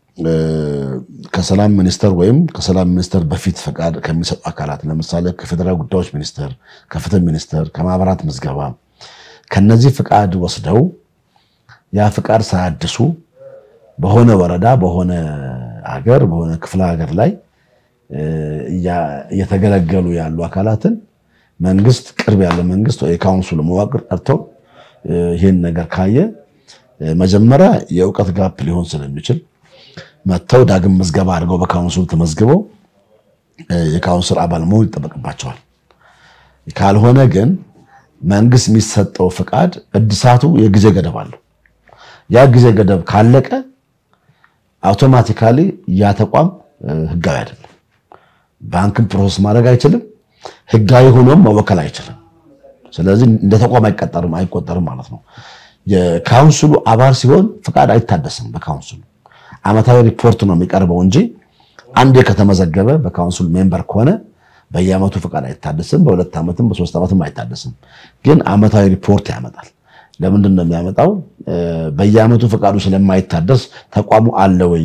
[SPEAKER 2] ከሰላም ሚኒስቴር ወይም ከሰላም ሚኒስቴር በፊት ፈቃድ ከሚሰጡ አካላት ለምሳሌ ከፌዴራል ጉዳዮች ሚኒስቴር፣ ከፍትህ ሚኒስቴር፣ ከማህበራት ምዝገባ ከነዚህ ፍቃድ ወስደው ያ ፍቃድ ሳያድሱ በሆነ ወረዳ በሆነ ሀገር በሆነ ክፍለ ሀገር ላይ እየተገለገሉ ያሉ አካላትን መንግስት ቅርብ ያለ መንግስት ወይ የካውንስሉ መዋቅር ጠርተው ይህን ነገር ካየ መጀመሪያ የእውቀት ጋፕ ሊሆን ስለሚችል መጥተው ዳግም ምዝገባ አድርገው በካውንስሉ ተመዝግበው የካውንስል አባል መሆን ይጠበቅባቸዋል። ካልሆነ ግን መንግስት የሚሰጠው ፍቃድ እድሳቱ የጊዜ ገደብ አለው። ያ ጊዜ ገደብ ካለቀ አውቶማቲካሊ ያ ተቋም ህጋዊ አይደለም። ባንክን ፕሮሰስ ማድረግ አይችልም። ህጋዊ ሆኖም መወከል አይችልም። ስለዚህ እንደ ተቋም አይቀጠርም አይቆጠርም ማለት ነው። የካውንስሉ አባል ሲሆን ፍቃድ አይታደስም። በካውንስሉ አመታዊ ሪፖርት ነው የሚቀርበው እንጂ አንዴ ከተመዘገበ በካውንስሉ ሜምበር ከሆነ በየአመቱ ፍቃድ አይታደስም። በሁለት ዓመትም በሶስት ዓመትም አይታደስም። ግን አመታዊ ሪፖርት ያመጣል። ለምንድን ነው የሚያመጣው? በየአመቱ ፍቃዱ ስለማይታደስ ተቋሙ አለ ወይ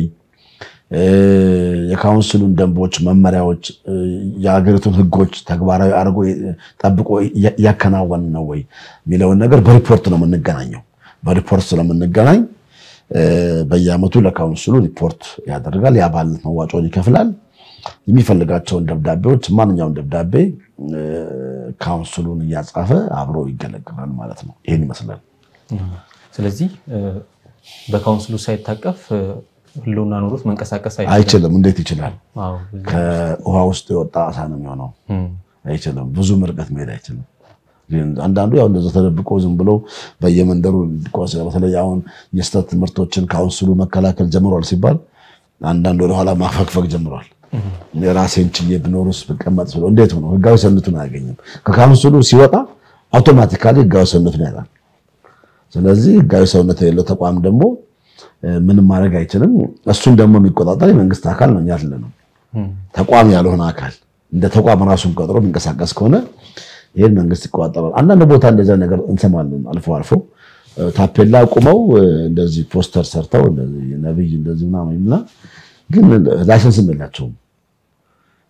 [SPEAKER 2] የካውንስሉን ደንቦች፣ መመሪያዎች፣ የሀገሪቱን ህጎች ተግባራዊ አድርጎ ጠብቆ እያከናወን ነው ወይ የሚለውን ነገር በሪፖርት ነው የምንገናኘው። በሪፖርት ስለምንገናኝ በየአመቱ ለካውንስሉ ሪፖርት ያደርጋል። የአባልነት መዋጮውን ይከፍላል። የሚፈልጋቸውን ደብዳቤዎች ማንኛውም ደብዳቤ ካውንስሉን እያጻፈ አብሮ ይገለገላል ማለት ነው። ይህን ይመስላል።
[SPEAKER 1] ስለዚህ በካውንስሉ ሳይታቀፍ ህልውና ኖሮት መንቀሳቀስ
[SPEAKER 2] አይችልም። እንዴት ይችላል? ከውሃ ውስጥ የወጣ አሳ ነው የሚሆነው። አይችልም። ብዙ ርቀት መሄድ አይችልም። አንዳንዱ ያው እንደዛ ተደብቆ ዝም ብሎ በየመንደሩ በተለይ አሁን የስተት ትምህርቶችን ካውንስሉ መከላከል ጀምሯል ሲባል አንዳንድ ወደኋላ ማፈግፈግ ጀምሯል። ራሴን ችዬ ብኖርስ ብቀመጥ ስለ እንዴት ሆኖ ህጋዊ ሰውነቱን አያገኝም። ከካውንስሉ ሲወጣ አውቶማቲካሊ ህጋዊ ሰውነቱን ያጣል። ስለዚህ ህጋዊ ሰውነት የሌለው ተቋም ደግሞ ምንም ማድረግ አይችልም። እሱን ደግሞ የሚቆጣጠር የመንግስት አካል ነው ያለ ነው። ተቋም ያልሆነ አካል እንደ ተቋም ራሱን ቀጥሮ የሚንቀሳቀስ ከሆነ ይህን መንግስት ይቆጣጠራል። አንዳንድ ቦታ እንደዚያ ነገር እንሰማለን አልፎ አልፎ ታፔላ አቁመው እንደዚህ ፖስተር ሰርተው ነብይ እንደዚህ ምናምን ግን ላይሰንስም የላቸውም።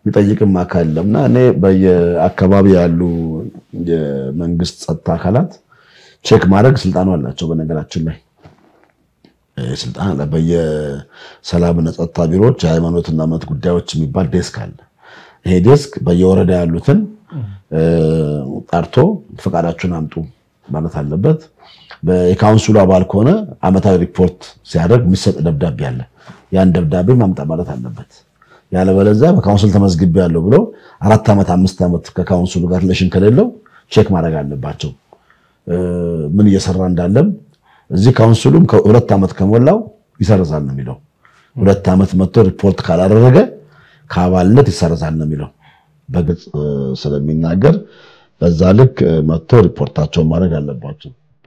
[SPEAKER 2] የሚጠይቅም አካል የለም እና እኔ በየአካባቢ ያሉ የመንግስት ጸጥታ አካላት ቼክ ማድረግ ስልጣኑ አላቸው። በነገራችን ላይ ስልጣን አለ። በየሰላምና ጸጥታ ቢሮዎች የሃይማኖትና እምነት ጉዳዮች የሚባል ዴስክ አለ። ይሄ ዴስክ በየወረዳ ያሉትን ጠርቶ ፈቃዳችሁን አምጡ ማለት አለበት። የካውንስሉ አባል ከሆነ አመታዊ ሪፖርት ሲያደርግ የሚሰጥ ደብዳቤ አለ። ያን ደብዳቤ ማምጣ ማለት አለበት። ያለበለዚያ በካውንስል ተመዝግቤ ያለው ብለው አራት ዓመት አምስት ዓመት ከካውንስሉ ጋር ሪሌሽን ከሌለው ቼክ ማድረግ አለባቸው። ምን እየሰራ እንዳለም እዚህ ካውንስሉም ሁለት ዓመት ከሞላው ይሰርዛል ነው የሚለው። ሁለት ዓመት መጥቶ ሪፖርት ካላደረገ ከአባልነት ይሰረዛል ነው የሚለው በግልጽ ስለሚናገር በዛ ልክ መጥቶ ሪፖርታቸውን ማድረግ አለባቸው።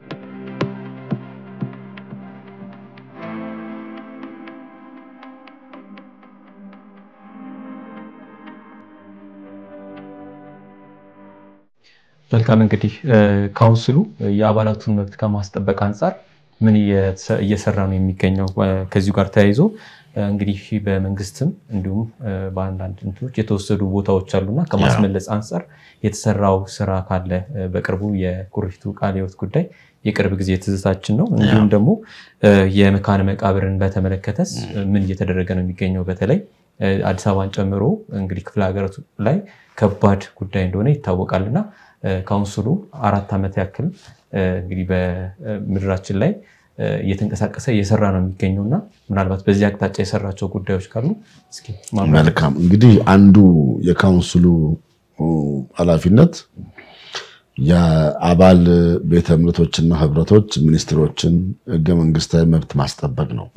[SPEAKER 1] መልካም እንግዲህ ካውንስሉ የአባላቱን መብት ከማስጠበቅ አንጻር ምን እየሰራ ነው የሚገኘው? ከዚሁ ጋር ተያይዞ እንግዲህ በመንግስትም እንዲሁም በአንዳንድ እንትኖች የተወሰዱ ቦታዎች አሉና ከማስመለስ አንጻር የተሰራው ስራ ካለ በቅርቡ የኩሪፍቱ ቃለ ሕይወት ጉዳይ የቅርብ ጊዜ ትዝታችን ነው። እንዲሁም ደግሞ የመካነ መቃብርን በተመለከተስ ምን እየተደረገ ነው የሚገኘው? በተለይ አዲስ አበባን ጨምሮ እንግዲህ ክፍለ ሀገራቱ ላይ ከባድ ጉዳይ እንደሆነ ይታወቃል እና ካውንስሉ አራት ዓመት ያክል እንግዲህ በምድራችን ላይ እየተንቀሳቀሰ እየሰራ ነው የሚገኘው እና ምናልባት በዚህ አቅጣጫ የሰራቸው ጉዳዮች ካሉ እስኪ
[SPEAKER 2] መልካም። እንግዲህ አንዱ የካውንስሉ ኃላፊነት የአባል ቤተ እምነቶችና ህብረቶች ሚኒስትሮችን ህገ መንግስታዊ መብት ማስጠበቅ ነው።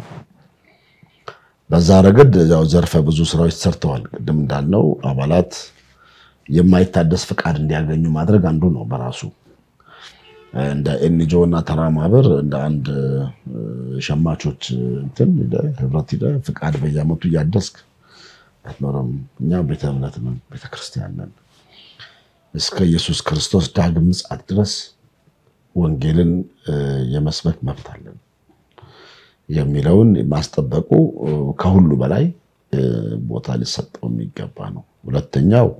[SPEAKER 2] በዛ ረገድ ያው ዘርፈ ብዙ ስራዎች ሰርተዋል። ቅድም እንዳልነው አባላት የማይታደስ ፍቃድ እንዲያገኙ ማድረግ አንዱ ነው በራሱ እንደ ኤንጂኦ እና ተራ ማህበር እንደ አንድ ሸማቾች እንትን ህብረት ሂደህ ፍቃድ በየዓመቱ እያደስክ አትኖርም። እኛ ቤተ እምነት ነን፣ ቤተክርስቲያን ነን። እስከ ኢየሱስ ክርስቶስ ዳግም ምጽአት ድረስ ወንጌልን የመስበክ መብት አለን የሚለውን ማስጠበቁ ከሁሉ በላይ ቦታ ሊሰጠው የሚገባ ነው። ሁለተኛው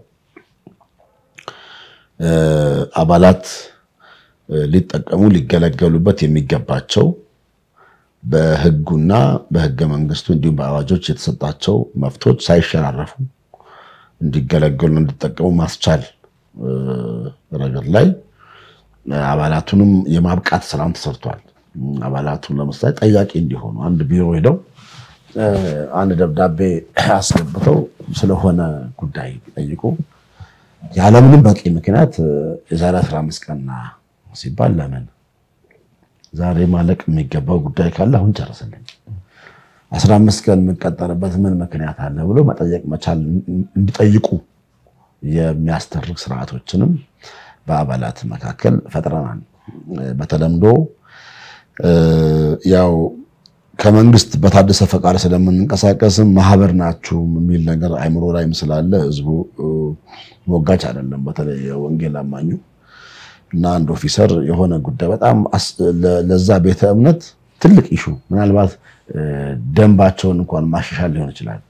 [SPEAKER 2] አባላት ሊጠቀሙ ሊገለገሉበት የሚገባቸው በህጉና በህገ መንግስቱ እንዲሁም በአዋጆች የተሰጣቸው መብቶች ሳይሸራረፉ እንዲገለገሉ እንዲጠቀሙ ማስቻል ረገድ ላይ አባላቱንም የማብቃት ስራም ተሰርቷል። አባላቱን ለምሳሌ ጠያቂ እንዲሆኑ አንድ ቢሮ ሄደው አንድ ደብዳቤ አስገብተው ስለሆነ ጉዳይ ጠይቁ ያለምንም በቂ ምክንያት የዛሬ 15 ቀንና ሲባል ለምን ዛሬ ማለቅ የሚገባው ጉዳይ ካለ አሁን ጨርስልኝ፣ 15 ቀን የምንቀጠርበት ምን ምክንያት አለ ብሎ መጠየቅ መቻል እንዲጠይቁ የሚያስተርግ ስርዓቶችንም በአባላት መካከል ፈጥረናል። በተለምዶ ያው ከመንግስት በታደሰ ፈቃድ ስለምንንቀሳቀስም ማህበር ናችሁ የሚል ነገር አይምሮ ላይም ስላለ ህዝቡ ሞጋች አይደለም። በተለይ የወንጌል አማኙ እና አንድ ኦፊሰር የሆነ ጉዳይ በጣም ለዛ ቤተ እምነት ትልቅ ኢሹ ምናልባት ደንባቸውን እንኳን ማሻሻል ሊሆን ይችላል።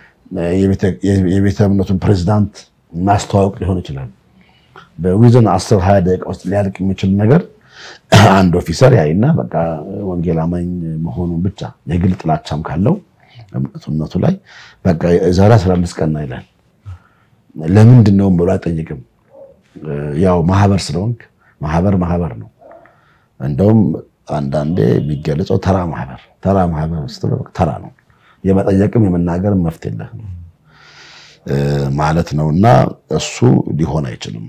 [SPEAKER 2] የቤተ እምነቱን ፕሬዚዳንት ማስተዋወቅ ሊሆን ይችላል። በዊዝን አስር ሀያ ደቂቃ ውስጥ ሊያልቅ የሚችል ነገር አንድ ኦፊሰር ያይና በቃ ወንጌል አማኝ መሆኑን ብቻ የግል ጥላቻም ካለው እምነቱ ላይ በቃ የዛሬ 15 ቀን ይላል። ለምንድን ነው ብሎ አይጠይቅም። ያው ማህበር ስለሆንክ ማህበር ማህበር ነው። እንደውም አንዳንዴ የሚገለጸው ተራ ማህበር ተራ ማህበር ስትለው ተራ ነው። የመጠየቅም የመናገርም መፍት የለህም ማለት ነው። እና እሱ ሊሆን አይችልም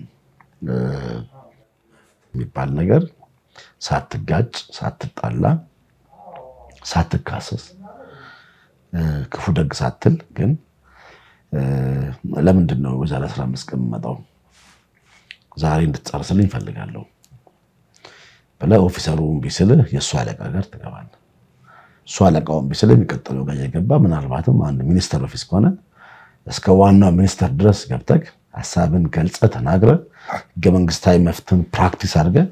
[SPEAKER 2] የሚባል ነገር ሳትጋጭ፣ ሳትጣላ፣ ሳትካሰስ፣ ክፉ ደግ ሳትል ግን ለምንድን ነው በዛሬ 15 ቀን የምመጣው ዛሬ እንድትጨርስልኝ እፈልጋለሁ ብለህ ኦፊሰሩ እምቢ ስልህ የእሱ አለቃ ጋር ትገባለህ። እሱ አለቃው እምቢ ስልህ የሚቀጥለው ጋር እየገባ ምናልባትም አንድ ሚኒስተር ኦፊስ ከሆነ እስከ ዋናው ሚኒስተር ድረስ ገብተህ ሀሳብን ገልጸህ ተናግረህ ህገ መንግስታዊ መፍትን ፕራክቲስ አድርገህ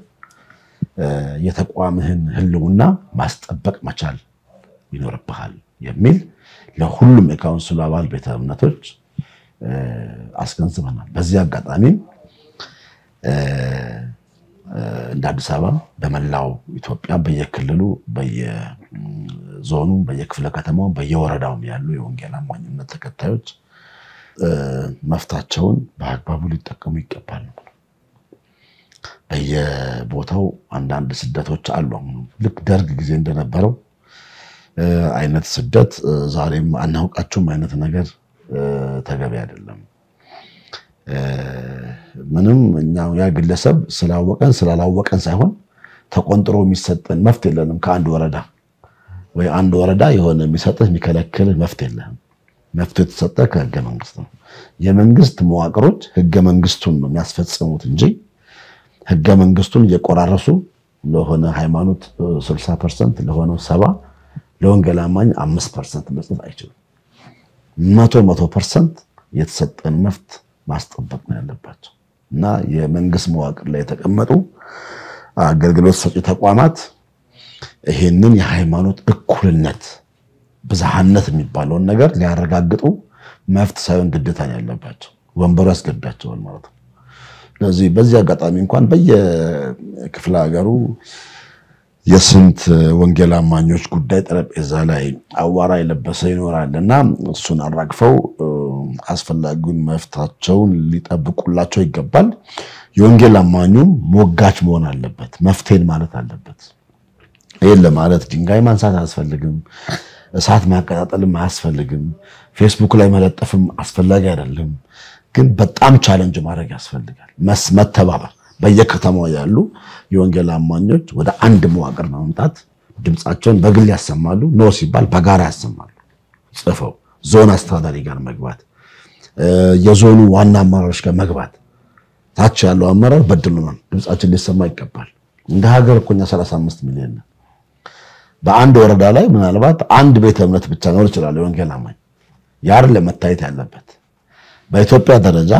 [SPEAKER 2] የተቋምህን ህልውና ማስጠበቅ መቻል ይኖርብሃል የሚል ለሁሉም የካውንስሉ አባል ቤተ እምነቶች አስገንዝበናል። በዚህ አጋጣሚም እንደ አዲስ አበባ በመላው ኢትዮጵያ በየክልሉ በየዞኑ በየክፍለ ከተማው በየወረዳውም ያሉ የወንጌል አማኝ እምነት ተከታዮች መፍታቸውን በአግባቡ ሊጠቀሙ ይገባል። በየቦታው አንዳንድ ስደቶች አሉ። ልክ ደርግ ጊዜ እንደነበረው አይነት ስደት ዛሬም አናውቃቸውም አይነት ነገር ተገቢ አይደለም። ምንም እኛ ያ ግለሰብ ስላወቀን ስላላወቀን ሳይሆን ተቆንጥሮ የሚሰጠን መፍት የለንም። ከአንድ ወረዳ ወይ አንድ ወረዳ የሆነ የሚሰጥህ የሚከለክልህ መፍት የለህም። መፍቱ የተሰጠ ከህገ መንግስት ነው። የመንግስት መዋቅሮች ህገ መንግስቱን ነው የሚያስፈጽሙት እንጂ ህገ መንግስቱን እየቆራረሱ ለሆነ ሃይማኖት 60 ፐርሰንት ለሆነው ሰባ ለወንጌል አማኝ አምስት ፐርሰንት መስጠት አይችሉም። መቶ መቶ ፐርሰንት የተሰጠን መፍት ማስጠበቅ ነው ያለባቸው እና የመንግስት መዋቅር ላይ የተቀመጡ አገልግሎት ሰጪ ተቋማት ይሄንን የሃይማኖት እኩልነት ብዝሃነት የሚባለውን ነገር ሊያረጋግጡ መፍት ሳይሆን ግዴታ ነው ያለባቸው። ወንበሩ ያስገዳቸዋል ማለት ነው። ስለዚህ በዚህ አጋጣሚ እንኳን በየክፍለ ሀገሩ የስንት ወንጌል አማኞች ጉዳይ ጠረጴዛ ላይ አዋራ የለበሰ ይኖራል እና እሱን አራግፈው አስፈላጊውን መፍታቸውን ሊጠብቁላቸው ይገባል። የወንጌል አማኙም ሞጋች መሆን አለበት፣ መፍትሄን ማለት አለበት። ይህን ለማለት ድንጋይ ማንሳት አያስፈልግም፣ እሳት ማቀጣጠልም አያስፈልግም፣ ፌስቡክ ላይ መለጠፍም አስፈላጊ አይደለም። ግን በጣም ቻለንጅ ማድረግ ያስፈልጋል። መተባበር በየከተማው ያሉ የወንጌል አማኞች ወደ አንድ መዋቅር በመምጣት ድምፃቸውን በግል ያሰማሉ። ኖ ሲባል በጋራ ያሰማሉ። ጽፈው ዞን አስተዳዳሪ ጋር መግባት፣ የዞኑ ዋና አመራሮች ጋር መግባት፣ ታች ያለው አመራር በድሉናል፣ ድምፃችን ሊሰማ ይገባል። እንደ ሀገር እኮ እኛ 35 ሚሊዮን ነን። በአንድ ወረዳ ላይ ምናልባት አንድ ቤተ እምነት ብቻ ኖር ይችላል የወንጌል አማኝ ያር ለመታየት ያለበት በኢትዮጵያ ደረጃ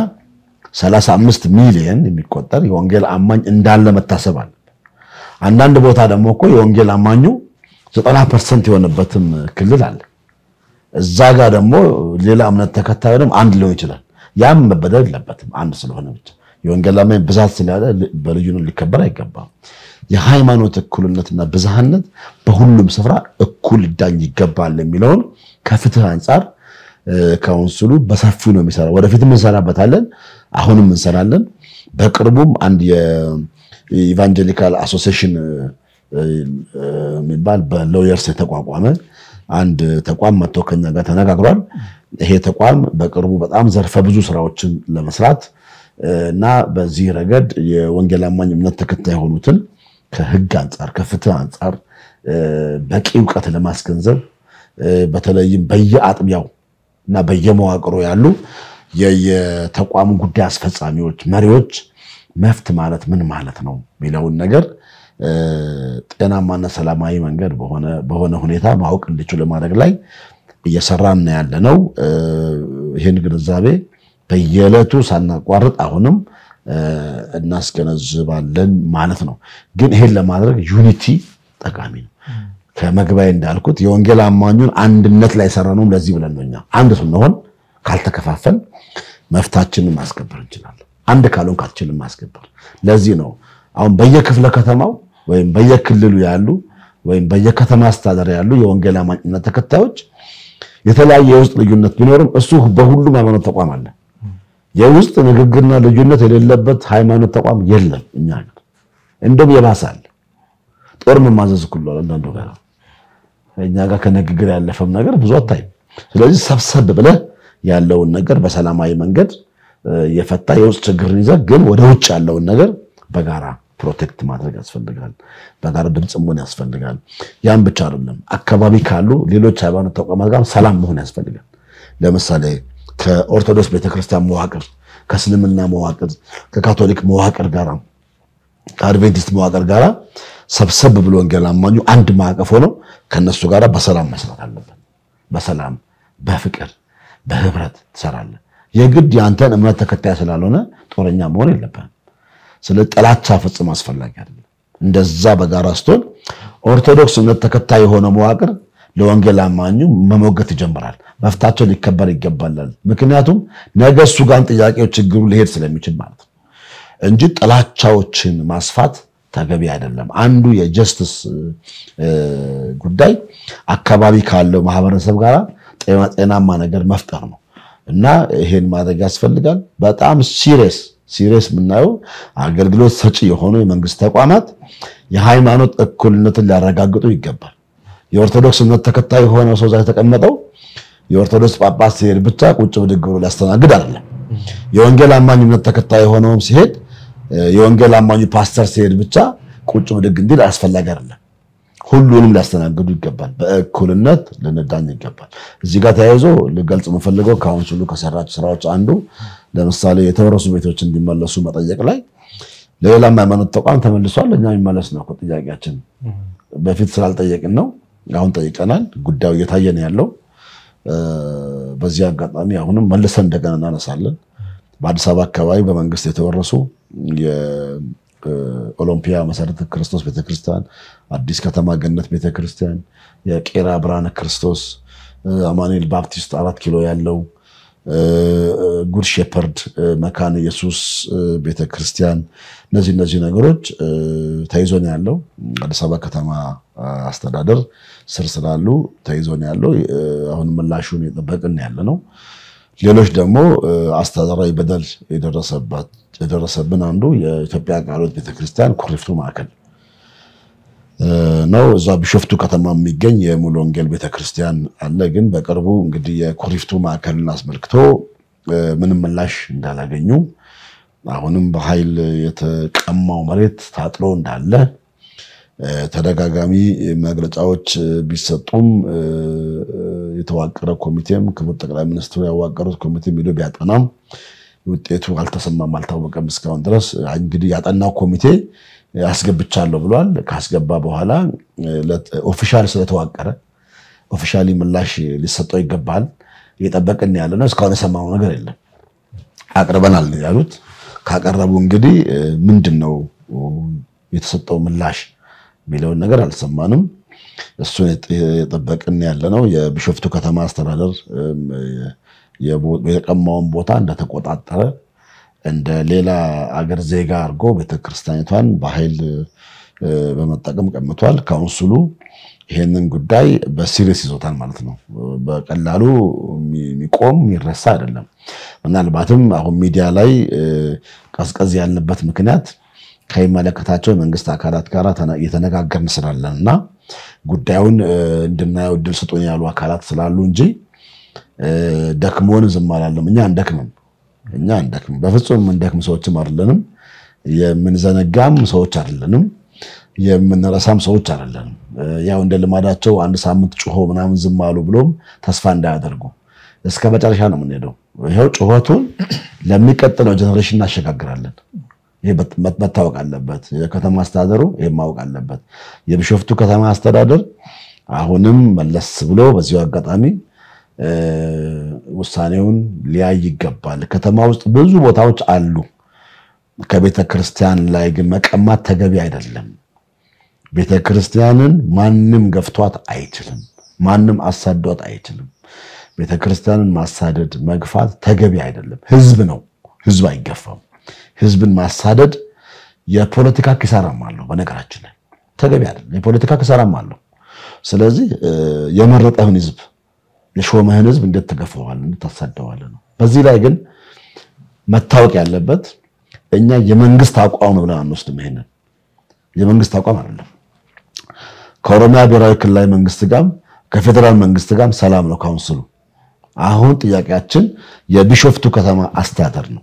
[SPEAKER 2] 35 ሚሊዮን የሚቆጠር የወንጌል አማኝ እንዳለ መታሰብ አለበት። አንዳንድ ቦታ ደግሞ እኮ የወንጌል አማኙ 90% የሆነበትም ክልል አለ። እዛ ጋር ደግሞ ሌላ እምነት ተከታዩ ደግሞ አንድ ሊሆን ይችላል። ያም መበደል የለበትም አንድ ስለሆነ ብቻ። የወንጌል አማኝ ብዛት ስላለ በልዩነት ሊከበር አይገባም። የሃይማኖት እኩልነትና ብዝሃነት በሁሉም ስፍራ እኩል ሊዳኝ ይገባል የሚለውን ከፍትህ አንጻር ካውንስሉ በሰፊው ነው የሚሰራው። ወደፊትም እንሰራበታለን፣ አሁንም እንሰራለን። በቅርቡም አንድ የኢቫንጀሊካል አሶሲሽን የሚባል በሎየርስ የተቋቋመ አንድ ተቋም መጥቶ ከኛ ጋር ተነጋግሯል። ይሄ ተቋም በቅርቡ በጣም ዘርፈ ብዙ ስራዎችን ለመስራት እና በዚህ ረገድ የወንጌል አማኝ እምነት ተከታይ የሆኑትን ከህግ አንጻር ከፍትህ አንጻር በቂ እውቀት ለማስገንዘብ በተለይም በየአጥቢያው እና በየመዋቅሩ ያሉ የተቋሙ ጉዳይ አስፈጻሚዎች፣ መሪዎች መፍት ማለት ምን ማለት ነው የሚለውን ነገር ጤናማና ሰላማዊ መንገድ በሆነ ሁኔታ ማወቅ እንዲችሉ ማድረግ ላይ እየሰራን ያለ ነው። ይህን ግንዛቤ በየዕለቱ ሳናቋርጥ አሁንም እናስገነዝባለን ማለት ነው። ግን ይሄን ለማድረግ ዩኒቲ ጠቃሚ ነው። ከመግቢያ እንዳልኩት የወንጌል አማኙን አንድነት ላይ ሰራነውም ለዚህ ብለን ነው። እኛ አንድ ስንሆን ካልተከፋፈል መፍታችንን ማስከበር እንችላለን። አንድ ካልሆን ካትችልን ማስከበር። ለዚህ ነው አሁን በየክፍለ ከተማው ወይም በየክልሉ ያሉ ወይም በየከተማ አስተዳደር ያሉ የወንጌል አማኝነት ተከታዮች የተለያየ የውስጥ ልዩነት ቢኖርም እሱ በሁሉም ሃይማኖት ተቋም አለ። የውስጥ ንግግርና ልዩነት የሌለበት ሃይማኖት ተቋም የለም። እኛ ሀገር እንደውም የባሳል ጦር መማዘዝ ሁሉ አንዳንዱ ጋር እኛ ጋር ከንግግር ያለፈም ነገር ብዙ አታይም። ስለዚህ ሰብሰብ ብለህ ያለውን ነገር በሰላማዊ መንገድ የፈታ የውስጥ ችግርን ይዘህ ግን ወደ ውጭ ያለውን ነገር በጋራ ፕሮቴክት ማድረግ ያስፈልጋል። በጋራ ድምፅ መሆን ያስፈልጋል። ያን ብቻ አይደለም፣ አካባቢ ካሉ ሌሎች ሃይማኖት ተቋማት ጋር ሰላም መሆን ያስፈልጋል። ለምሳሌ ከኦርቶዶክስ ቤተክርስቲያን መዋቅር፣ ከእስልምና መዋቅር፣ ከካቶሊክ መዋቅር ጋር ከአድቬንቲስት መዋቅር ጋር ሰብሰብ ብሎ ወንጌል አማኙ አንድ ማዕቀፍ ሆኖ ከነሱ ጋር በሰላም መስራት አለበት። በሰላም በፍቅር በህብረት ትሰራለህ። የግድ የአንተን እምነት ተከታይ ስላልሆነ ጦረኛ መሆን የለብህም። ስለ ጥላቻ ፍጹም አስፈላጊ አይደለም። እንደዛ በጋራ ስትሆን ኦርቶዶክስ እምነት ተከታይ የሆነ መዋቅር ለወንጌል አማኙ መሞገት ይጀምራል። መፍታቸው ሊከበር ይገባላል። ምክንያቱም ነገ እሱ ጋር ጥያቄው ችግሩ ሊሄድ ስለሚችል ማለት ነው እንጂ ጥላቻዎችን ማስፋት ተገቢ አይደለም። አንዱ የጀስትስ ጉዳይ አካባቢ ካለው ማህበረሰብ ጋር ጤናማ ነገር መፍጠር ነው እና ይሄን ማድረግ ያስፈልጋል። በጣም ሲሪየስ ሲሪየስ የምናየው አገልግሎት ሰጪ የሆኑ የመንግስት ተቋማት የሃይማኖት እኩልነትን ሊያረጋግጡ ይገባል። የኦርቶዶክስ እምነት ተከታይ የሆነ ሰው ዛ የተቀመጠው የኦርቶዶክስ ጳጳስ ሲሄድ ብቻ ቁጭ ብድግ ብሎ ሊያስተናግድ አይደለም። የወንጌል አማኝ እምነት ተከታይ የሆነውም ሲሄድ የወንጌል አማኙ ፓስተር ሲሄድ ብቻ ቁጭ ብድግ እንዲል አስፈላጊ አይደለም። ሁሉንም ሊያስተናግዱ ይገባል። በእኩልነት ልንዳኝ ይገባል። እዚህ ጋር ተያይዞ ልገልጽ የምፈልገው ካውንስሉ ከሰራቸው ስራዎች አንዱ ለምሳሌ የተወረሱ ቤቶች እንዲመለሱ መጠየቅ ላይ ለሌላም ሃይማኖት ተቋም ተመልሷል። እኛ የሚመለስ ነው ጥያቄያችን። በፊት ስላልጠየቅን ነው። አሁን ጠይቀናል። ጉዳዩ እየታየ ነው ያለው። በዚህ አጋጣሚ አሁንም መልሰን እንደገና እናነሳለን። በአዲስ አበባ አካባቢ በመንግስት የተወረሱ የኦሎምፒያ መሰረተ ክርስቶስ ቤተክርስቲያን፣ አዲስ ከተማ ገነት ቤተክርስቲያን፣ የቄራ ብርሃነ ክርስቶስ፣ አማኑኤል ባፕቲስት አራት ኪሎ ያለው ጉድ ሼፐርድ መካነ ኢየሱስ ቤተክርስቲያን እነዚህ እነዚህ ነገሮች ተይዞ ነው ያለው። አዲስ አበባ ከተማ አስተዳደር ስር ስላሉ ተይዞ ነው ያለው። አሁን ምላሹን የጠበቅን ያለ ነው። ሌሎች ደግሞ አስተዳደራዊ በደል የደረሰብን አንዱ የኢትዮጵያ ቃለ ሕይወት ቤተክርስቲያን ኩሪፍቱ ማዕከል ነው። እዛ ቢሾፍቱ ከተማ የሚገኝ የሙሉ ወንጌል ቤተክርስቲያን አለ። ግን በቅርቡ እንግዲህ የኩሪፍቱ ማዕከልን አስመልክቶ ምንም ምላሽ እንዳላገኙ አሁንም በኃይል የተቀማው መሬት ታጥሎ እንዳለ ተደጋጋሚ መግለጫዎች ቢሰጡም የተዋቀረ ኮሚቴም ክቡር ጠቅላይ ሚኒስትሩ ያዋቀሩት ኮሚቴም ሄዶ ቢያጠናም ውጤቱ አልተሰማም፣ አልታወቀም እስካሁን ድረስ። እንግዲህ ያጠናው ኮሚቴ አስገብቻለሁ ብሏል። ካስገባ በኋላ ኦፊሻል ስለተዋቀረ ኦፊሻሊ ምላሽ ሊሰጠው ይገባል። እየጠበቅን ያለ ነው። እስካሁን የሰማነው ነገር የለም። አቅርበናል ያሉት ካቀረቡ እንግዲህ ምንድን ነው የተሰጠው ምላሽ የሚለውን ነገር አልሰማንም። እሱን የጠበቅን ያለ ነው። የቢሾፍቱ ከተማ አስተዳደር የቀማውን ቦታ እንደተቆጣጠረ እንደ ሌላ አገር ዜጋ አድርጎ ቤተክርስቲያኒቷን በኃይል በመጠቀም ቀምቷል። ካውንስሉ ይሄንን ጉዳይ በሲሪየስ ይዞታል ማለት ነው። በቀላሉ የሚቆም የሚረሳ አይደለም። ምናልባትም አሁን ሚዲያ ላይ ቀዝቀዝ ያልንበት ምክንያት ከሚመለከታቸው የመንግስት አካላት ጋር እየተነጋገርን ስላለን እና ጉዳዩን እንድናየው እድል ስጡን ያሉ አካላት ስላሉ እንጂ ደክሞን ዝም አላለም። እኛ እንደክምም እኛ እንደክም በፍጹም የምንደክም ሰዎችም አይደለንም። የምንዘነጋም ሰዎች አይደለንም። የምንረሳም ሰዎች አይደለንም። ያው እንደ ልማዳቸው አንድ ሳምንት ጩሆ ምናምን ዝም አሉ ብሎም ተስፋ እንዳያደርጉ እስከ መጨረሻ ነው የምንሄደው። ይኸው ጩኸቱን ለሚቀጥለው ጀኔሬሽን እናሸጋግራለን። ይሄ መታወቅ አለበት። የከተማ አስተዳደሩ ይሄ ማወቅ አለበት። የቢሾፍቱ ከተማ አስተዳደር አሁንም መለስ ብሎ በዚሁ አጋጣሚ ውሳኔውን ሊያይ ይገባል። ከተማ ውስጥ ብዙ ቦታዎች አሉ። ከቤተ ክርስቲያን ላይ ግን መቀማት ተገቢ አይደለም። ቤተ ክርስቲያንን ማንም ገፍቷት አይችልም። ማንም አሳዷት አይችልም። ቤተ ክርስቲያንን ማሳደድ፣ መግፋት ተገቢ አይደለም። ህዝብ ነው፣ ህዝብ አይገፋም። ህዝብን ማሳደድ የፖለቲካ ኪሳራም አለው። በነገራችን ላይ ተገቢ አይደለም። የፖለቲካ ኪሳራም አለው። ስለዚህ የመረጠህን ህዝብ የሾመህን ህዝብ እንዴት ትገፈዋለህ? እንዴት ታሳደዋለህ ነው። በዚህ ላይ ግን መታወቅ ያለበት እኛ የመንግስት አቋም ነው ብለን አንወስድም። ይሄንን የመንግስት አቋም አይደለም። ከኦሮሚያ ብሔራዊ ክልላዊ መንግስት ጋር ከፌዴራል መንግስት ጋር ሰላም ነው ካውንስሉ። አሁን ጥያቄያችን የቢሾፍቱ ከተማ አስተዳደር ነው።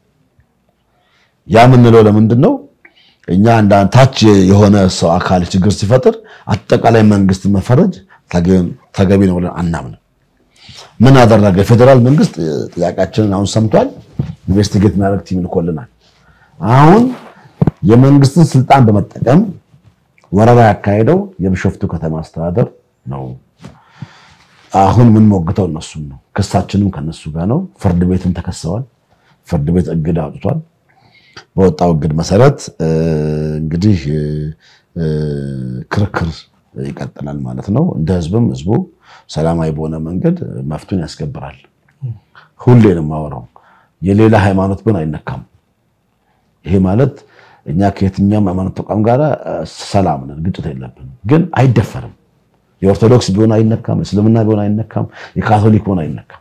[SPEAKER 2] ያ የምንለው ለምንድን ነው? እኛ እንደ ታች የሆነ ሰው አካል ችግር ሲፈጥር አጠቃላይ መንግስት መፈረጅ ተገቢ ነው ብለን አናምንም። ምን አደረገ? የፌዴራል መንግስት ጥያቄያችንን አሁን ሰምቷል። ኢንቨስቲጌት የሚያደርግ ቲም ልኮልናል። አሁን የመንግስትን ስልጣን በመጠቀም ወረራ ያካሄደው የቢሾፍቱ ከተማ አስተዳደር ነው። አሁን ምን ሞግተው እነሱም ነው። ክሳችንም ከነሱ ጋር ነው። ፍርድ ቤትም ተከሰዋል። ፍርድ ቤት እግድ አውጥቷል። በወጣው እግድ መሰረት እንግዲህ ክርክር ይቀጥላል ማለት ነው። እንደ ህዝብም ህዝቡ ሰላማዊ በሆነ መንገድ መፍቱን ያስከብራል። ሁሌ ነው የማወራው። የሌላ ሃይማኖት ግን አይነካም። ይሄ ማለት እኛ ከየትኛውም ሃይማኖት ተቋም ጋር ሰላም ነን፣ ግጭት የለብንም። ግን አይደፈርም። የኦርቶዶክስ ቢሆን አይነካም፣ እስልምና ቢሆን አይነካም፣ የካቶሊክ ቢሆን አይነካም።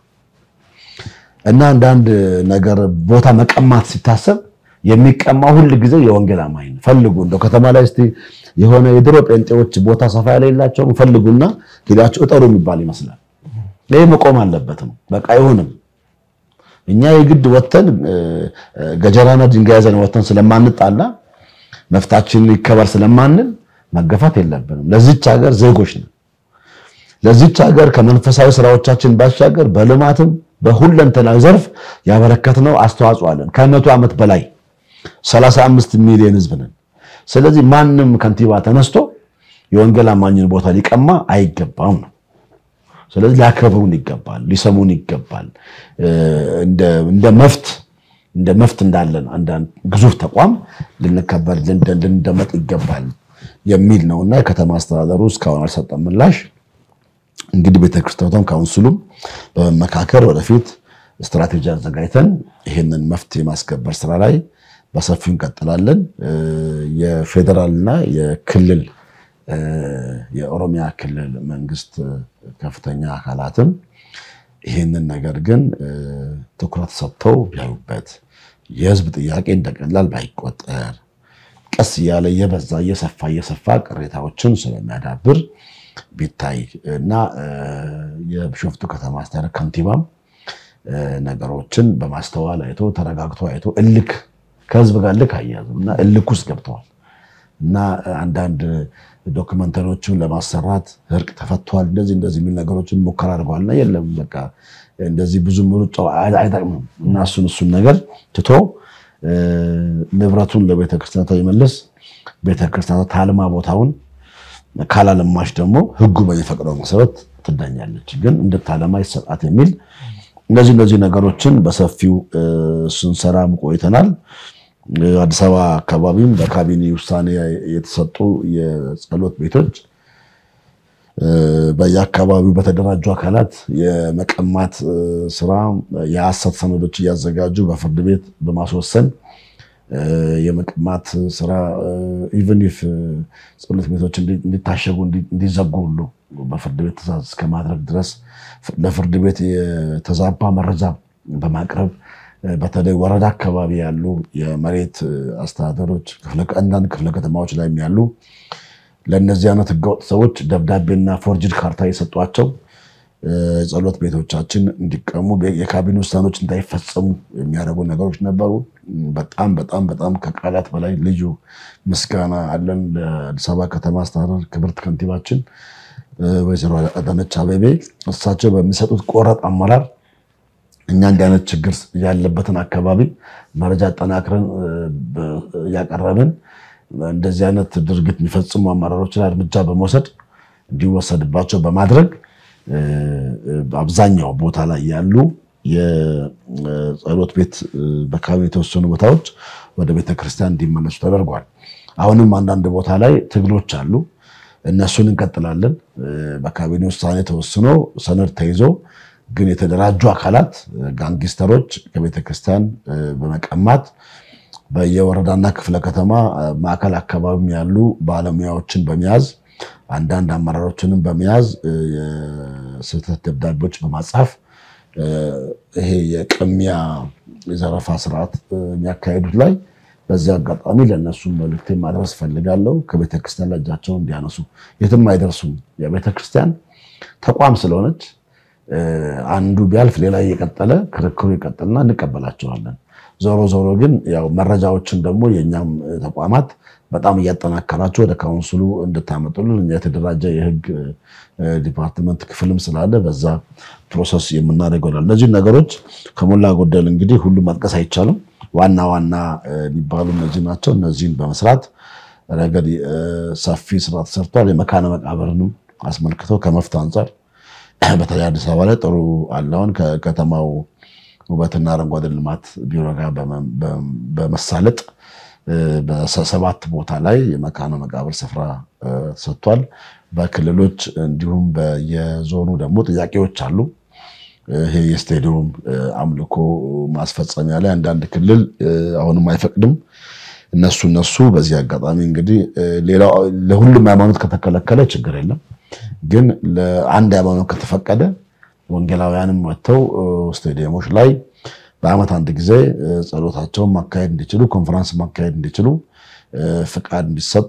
[SPEAKER 2] እና አንዳንድ ነገር ቦታ መቀማት ሲታሰብ የሚቀማ ሁል ጊዜ የወንጌል አማኝ ነው። ፈልጉ እንደው ከተማ ላይ እስቲ የሆነ የድሮ ጴንጤዎች ቦታ ሰፋ ያለ የላቸውም፣ ፈልጉና ሄዳችሁ እጠሩ የሚባል ይመስላል። ይህ መቆም አለበት ነው። በቃ አይሆንም። እኛ የግድ ወተን ገጀራና ድንጋይ ይዘን ወተን ስለማንጣላ መፍታችን ይከበር ስለማንል መገፋት የለብንም። ለዚች ሀገር ዜጎች ነው። ለዚች ሀገር ከመንፈሳዊ ስራዎቻችን ባሻገር በልማትም በሁለንተናዊ ዘርፍ ያበረከትነው አስተዋጽኦ አለን። ከመቶ ዓመት በላይ 35 ሚሊዮን ህዝብ ነን። ስለዚህ ማንም ከንቲባ ተነስቶ የወንጌል አማኝን ቦታ ሊቀማ አይገባም ነው። ስለዚህ ሊያከብሩን ይገባል፣ ሊሰሙን ይገባል። እንደ መፍት እንደ መፍት እንዳለን አንዳንድ ግዙፍ ተቋም ልንከበር ልንደመጥ ይገባል የሚል ነውና የከተማ አስተዳደሩ እስካሁን አልሰጠም ምላሽ። እንግዲህ ቤተክርስቲያኗም ካውንስሉም በመመካከር ወደፊት ስትራቴጂ አዘጋጅተን ይህንን መፍትሄ የማስከበር ስራ ላይ በሰፊው እንቀጥላለን። የፌዴራልና የክልል የኦሮሚያ ክልል መንግስት ከፍተኛ አካላትም ይህንን ነገር ግን ትኩረት ሰጥተው ቢያዩበት የህዝብ ጥያቄ እንደቀላል ባይቆጠር ቀስ እያለ እየበዛ እየሰፋ እየሰፋ ቅሬታዎችን ስለሚያዳብር ቢታይ እና የቢሾፍቱ ከተማ አስተዳደር ከንቲባም ነገሮችን በማስተዋል አይቶ ተረጋግቶ አይቶ እልክ ከህዝብ ጋር ልክ አያያዝም እና እልክ ውስጥ ገብተዋል እና አንዳንድ ዶክመንተሪዎችን ለማሰራት እርቅ ተፈቷል እንደዚህ እንደዚህ የሚል ነገሮችን ሙከራ አድርገዋል እና የለም በቃ እንደዚህ ብዙ ምሩጫው አይጠቅምም እና እሱን እሱን ነገር ትቶ ንብረቱን ለቤተክርስቲያኗ ይመልስ። ቤተክርስቲያኗ ታልማ ቦታውን ካላለማሽ ደግሞ ህጉ በሚፈቅደው መሰረት ትዳኛለች። ግን እንድታለማ ይሰጣት የሚል እነዚህ እነዚህ ነገሮችን በሰፊው ስንሰራ ቆይተናል። አዲስ አበባ አካባቢም በካቢኔ ውሳኔ የተሰጡ የጸሎት ቤቶች በየአካባቢው በተደራጁ አካላት የመቀማት ስራ የሐሰት ሰነዶች እያዘጋጁ በፍርድ ቤት በማስወሰን የመቀማት ስራ ኢቨን ኢፍ ጸሎት ቤቶች እንዲታሸጉ እንዲዘጉ ሁሉ በፍርድ ቤት ትዕዛዝ እስከማድረግ ድረስ ለፍርድ ቤት የተዛባ መረጃ በማቅረብ በተለይ ወረዳ አካባቢ ያሉ የመሬት አስተዳደሮች አንዳንድ ክፍለ ከተማዎች ላይ ያሉ ለእነዚህ አይነት ህገወጥ ሰዎች ደብዳቤና ፎርጅድ ካርታ የሰጧቸው ጸሎት ቤቶቻችን እንዲቀሙ የካቢኔ ውሳኔዎች እንዳይፈጸሙ የሚያደርጉ ነገሮች ነበሩ። በጣም በጣም በጣም ከቃላት በላይ ልዩ ምስጋና አለን ለአዲስ አበባ ከተማ አስተዳደር ክብርት ከንቲባችን ወይዘሮ አዳነች አቤቤ እሳቸው በሚሰጡት ቆረጥ አመራር እኛ እንዲህ አይነት ችግር ያለበትን አካባቢ መረጃ አጠናክረን እያቀረብን እንደዚህ አይነት ድርጊት የሚፈጽሙ አመራሮች ላይ እርምጃ በመውሰድ እንዲወሰድባቸው በማድረግ አብዛኛው ቦታ ላይ ያሉ የጸሎት ቤት በካቢኔ የተወሰኑ ቦታዎች ወደ ቤተክርስቲያን እንዲመለሱ ተደርጓል። አሁንም አንዳንድ ቦታ ላይ ትግሎች አሉ። እነሱን እንቀጥላለን። በካቢኔ ውሳኔ ተወስኖ ሰነድ ተይዞ ግን የተደራጁ አካላት ጋንጊስተሮች ከቤተክርስቲያን በመቀማት በየወረዳና ክፍለ ከተማ ማዕከል አካባቢ ያሉ ባለሙያዎችን በመያዝ አንዳንድ አመራሮችንም በመያዝ የስህተት ደብዳቤዎች በማጻፍ ይሄ የቅሚያ የዘረፋ ስርዓት የሚያካሄዱት ላይ በዚህ አጋጣሚ ለእነሱም መልዕክቴ ማድረስ ፈልጋለሁ። ከቤተክርስቲያን ላይ እጃቸውን እንዲያነሱ የትም አይደርሱም። የቤተክርስቲያን ተቋም ስለሆነች አንዱ ቢያልፍ ሌላ እየቀጠለ ክርክሩ ይቀጥልና እንቀበላቸዋለን። ዞሮ ዞሮ ግን ያው መረጃዎችን ደግሞ የእኛም ተቋማት በጣም እያጠናከራቸው ወደ ካውንስሉ እንድታመጡልን እኛ የተደራጀ የህግ ዲፓርትመንት ክፍልም ስላለ በዛ ፕሮሰስ የምናደርገው ይሆናል። እነዚህ ነገሮች ከሞላ ጎደል እንግዲህ ሁሉም መጥቀስ አይቻልም። ዋና ዋና የሚባሉ እነዚህ ናቸው። እነዚህን በመስራት ረገድ ሰፊ ስራ ተሰርቷል። የመካነ መቃብርንም አስመልክተው ከመፍት አንጻር በተለይ አዲስ አበባ ላይ ጥሩ አለውን ከከተማው ውበትና አረንጓዴ ልማት ቢሮ ጋር በመሳለጥ በሰባት ቦታ ላይ የመካነ መቃብር ስፍራ ሰጥቷል። በክልሎች እንዲሁም በየዞኑ ደግሞ ጥያቄዎች አሉ። ይሄ የስቴዲየም አምልኮ ማስፈጸሚያ ላይ አንዳንድ ክልል አሁንም አይፈቅድም። እነሱ እነሱ በዚህ አጋጣሚ እንግዲህ ሌላው ለሁሉም ሃይማኖት ከተከለከለ ችግር የለም፣ ግን ለአንድ ሃይማኖት ከተፈቀደ ወንጌላውያንም ወጥተው ስቴዲየሞች ላይ በዓመት አንድ ጊዜ ጸሎታቸውን ማካሄድ እንዲችሉ፣ ኮንፈረንስ ማካሄድ እንዲችሉ ፍቃድ እንዲሰጥ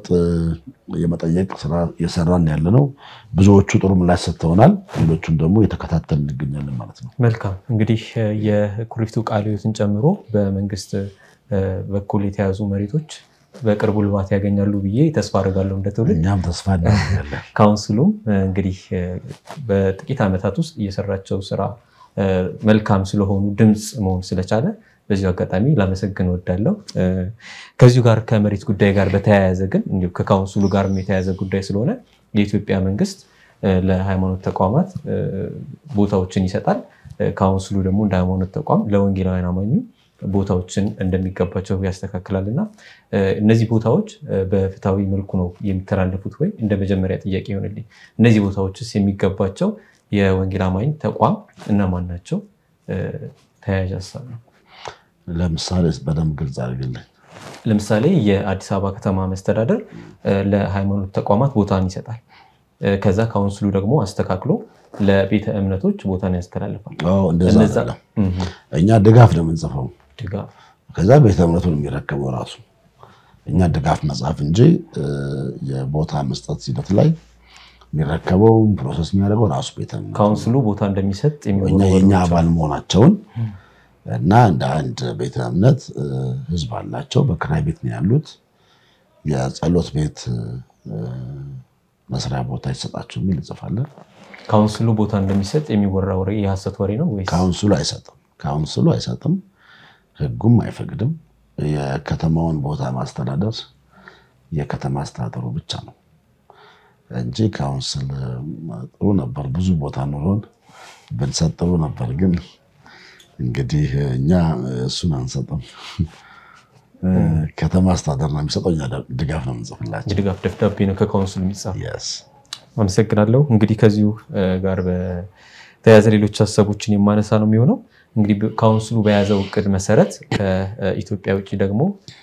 [SPEAKER 2] የመጠየቅ ስራ እየሰራን ያለ ነው። ብዙዎቹ ጥሩ ምላሽ ሰጥተውናል። ሌሎቹን ደግሞ እየተከታተል እንገኛለን ማለት ነው።
[SPEAKER 1] መልካም እንግዲህ የኩሪፍቱ ቃለ ሕይወትን ጨምሮ በመንግስት በኩል የተያዙ መሬቶች በቅርቡ ልማት ያገኛሉ ብዬ ተስፋ አድርጋለሁ። እንደ ትውልድ
[SPEAKER 2] እኛም ተስፋ እናደርጋለን።
[SPEAKER 1] ካውንስሉም እንግዲህ በጥቂት ዓመታት ውስጥ እየሰራቸው ስራ መልካም ስለሆኑ ድምፅ መሆን ስለቻለ በዚሁ አጋጣሚ ላመሰግን እወዳለሁ። ከዚሁ ጋር ከመሬት ጉዳይ ጋር በተያያዘ ግን እንዲሁ ከካውንስሉ ጋር የተያያዘ ጉዳይ ስለሆነ የኢትዮጵያ መንግስት ለሃይማኖት ተቋማት ቦታዎችን ይሰጣል። ካውንስሉ ደግሞ እንደ ሃይማኖት ተቋም ለወንጌላውያን አማኙ ቦታዎችን እንደሚገባቸው ያስተካክላል እና እነዚህ ቦታዎች በፍትሐዊ መልኩ ነው የሚተላለፉት ወይ? እንደ መጀመሪያ ጥያቄ ይሆንልኝ። እነዚህ ቦታዎችስ የሚገባቸው የወንጌል አማኝ ተቋም እነማን ናቸው? ተያያዥ ሀሳብ ነው።
[SPEAKER 2] ለምሳሌ በደንብ ግልጽ አድርግልኝ።
[SPEAKER 1] ለምሳሌ የአዲስ አበባ ከተማ መስተዳደር ለሃይማኖት ተቋማት ቦታን ይሰጣል። ከዛ ካውንስሉ ደግሞ አስተካክሎ ለቤተ እምነቶች ቦታን ያስተላልፋል።
[SPEAKER 2] እንደዛ አይደለም። እኛ ድጋፍ ነው የምንጽፈው፣
[SPEAKER 1] ድጋፍ
[SPEAKER 2] ከዛ ቤተ እምነቱን የሚረከበው ራሱ እኛ ድጋፍ መጽሐፍ እንጂ የቦታ መስጠት ሂደት ላይ የሚረከበው ፕሮሰስ የሚያደርገው ራሱ ቤተ እምነቱ
[SPEAKER 1] ካውንስሉ ቦታ እንደሚሰጥ
[SPEAKER 2] እኛ የእኛ አባል መሆናቸውን እና እንደ አንድ ቤተ እምነት ህዝብ አላቸው። በክራይ ቤት ነው ያሉት። የጸሎት ቤት መስሪያ ቦታ ይሰጣቸው የሚል እንጽፋለን።
[SPEAKER 1] ካውንስሉ ቦታ እንደሚሰጥ የሚወራ ወሬ የሐሰት ወሬ ነው ወይስ?
[SPEAKER 2] ካውንስሉ አይሰጥም። ካውንስሉ አይሰጥም፣ ህጉም አይፈቅድም። የከተማውን ቦታ ማስተዳደር የከተማ አስተዳደሩ ብቻ ነው እንጂ ካውንስል ጥሩ ነበር። ብዙ ቦታ ኑሮን ብንሰጥ ጥሩ ነበር ግን እንግዲህ እኛ እሱን አንሰጥም። ከተማ አስተዳደር ነው የሚሰጠው፣ እኛ ድጋፍ ነው የምንጽፍላቸው።
[SPEAKER 1] የድጋፍ ደብዳቤ ነው ከካውንስሉ የሚጻፍ።
[SPEAKER 2] Yes።
[SPEAKER 1] አመሰግናለሁ። እንግዲህ ከዚሁ ጋር በተያያዘ ሌሎች ሀሳቦችን የማነሳ ነው የሚሆነው። እንግዲህ ካውንስሉ በያዘው እቅድ መሰረት ከኢትዮጵያ ውጭ ደግሞ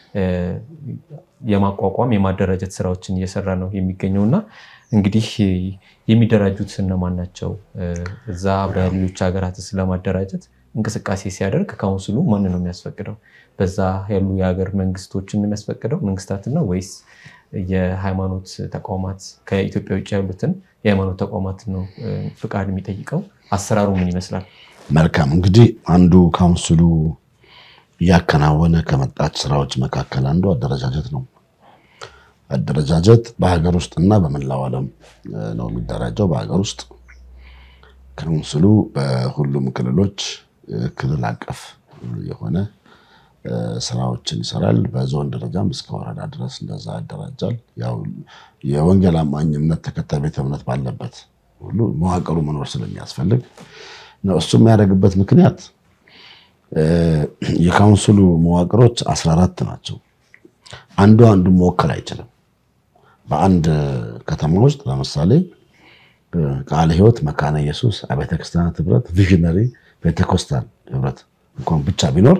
[SPEAKER 1] የማቋቋም የማደራጀት ስራዎችን እየሰራ ነው የሚገኘው እና እንግዲህ የሚደራጁት እነማን ናቸው? እዛ በሌሎች ሀገራትስ ለማደራጀት እንቅስቃሴ ሲያደርግ ካውንስሉ ማን ነው የሚያስፈቅደው? በዛ ያሉ የሀገር መንግስቶችን የሚያስፈቅደው መንግስታትን ነው ወይስ የሃይማኖት ተቋማት ከኢትዮጵያ ውጭ ያሉትን የሃይማኖት ተቋማት ነው ፍቃድ የሚጠይቀው? አሰራሩ ምን ይመስላል?
[SPEAKER 2] መልካም እንግዲህ አንዱ ካውንስሉ እያከናወነ ከመጣች ስራዎች መካከል አንዱ አደረጃጀት ነው። አደረጃጀት በሀገር ውስጥ እና በመላው ዓለም ነው የሚደራጀው። በሀገር ውስጥ ካውንስሉ በሁሉም ክልሎች ክልል አቀፍ የሆነ ስራዎችን ይሰራል። በዞን ደረጃም እስከ ወረዳ ድረስ እንደዛ ያደራጃል። ያው የወንጌል አማኝ እምነት ተከታይ ቤተ እምነት ባለበት ሁሉ መዋቅሩ መኖር ስለሚያስፈልግ ነው። እሱ የሚያደርግበት ምክንያት የካውንስሉ መዋቅሮች 14 ናቸው። አንዱ አንዱን መወከል አይችልም። በአንድ ከተማ ውስጥ ለምሳሌ ቃለ ሕይወት፣ መካነ ኢየሱስ፣ አብያተ ክርስቲያናት ህብረት፣ ቪዥነሪ ፔንቴኮስታል ህብረት እንኳን ብቻ ቢኖር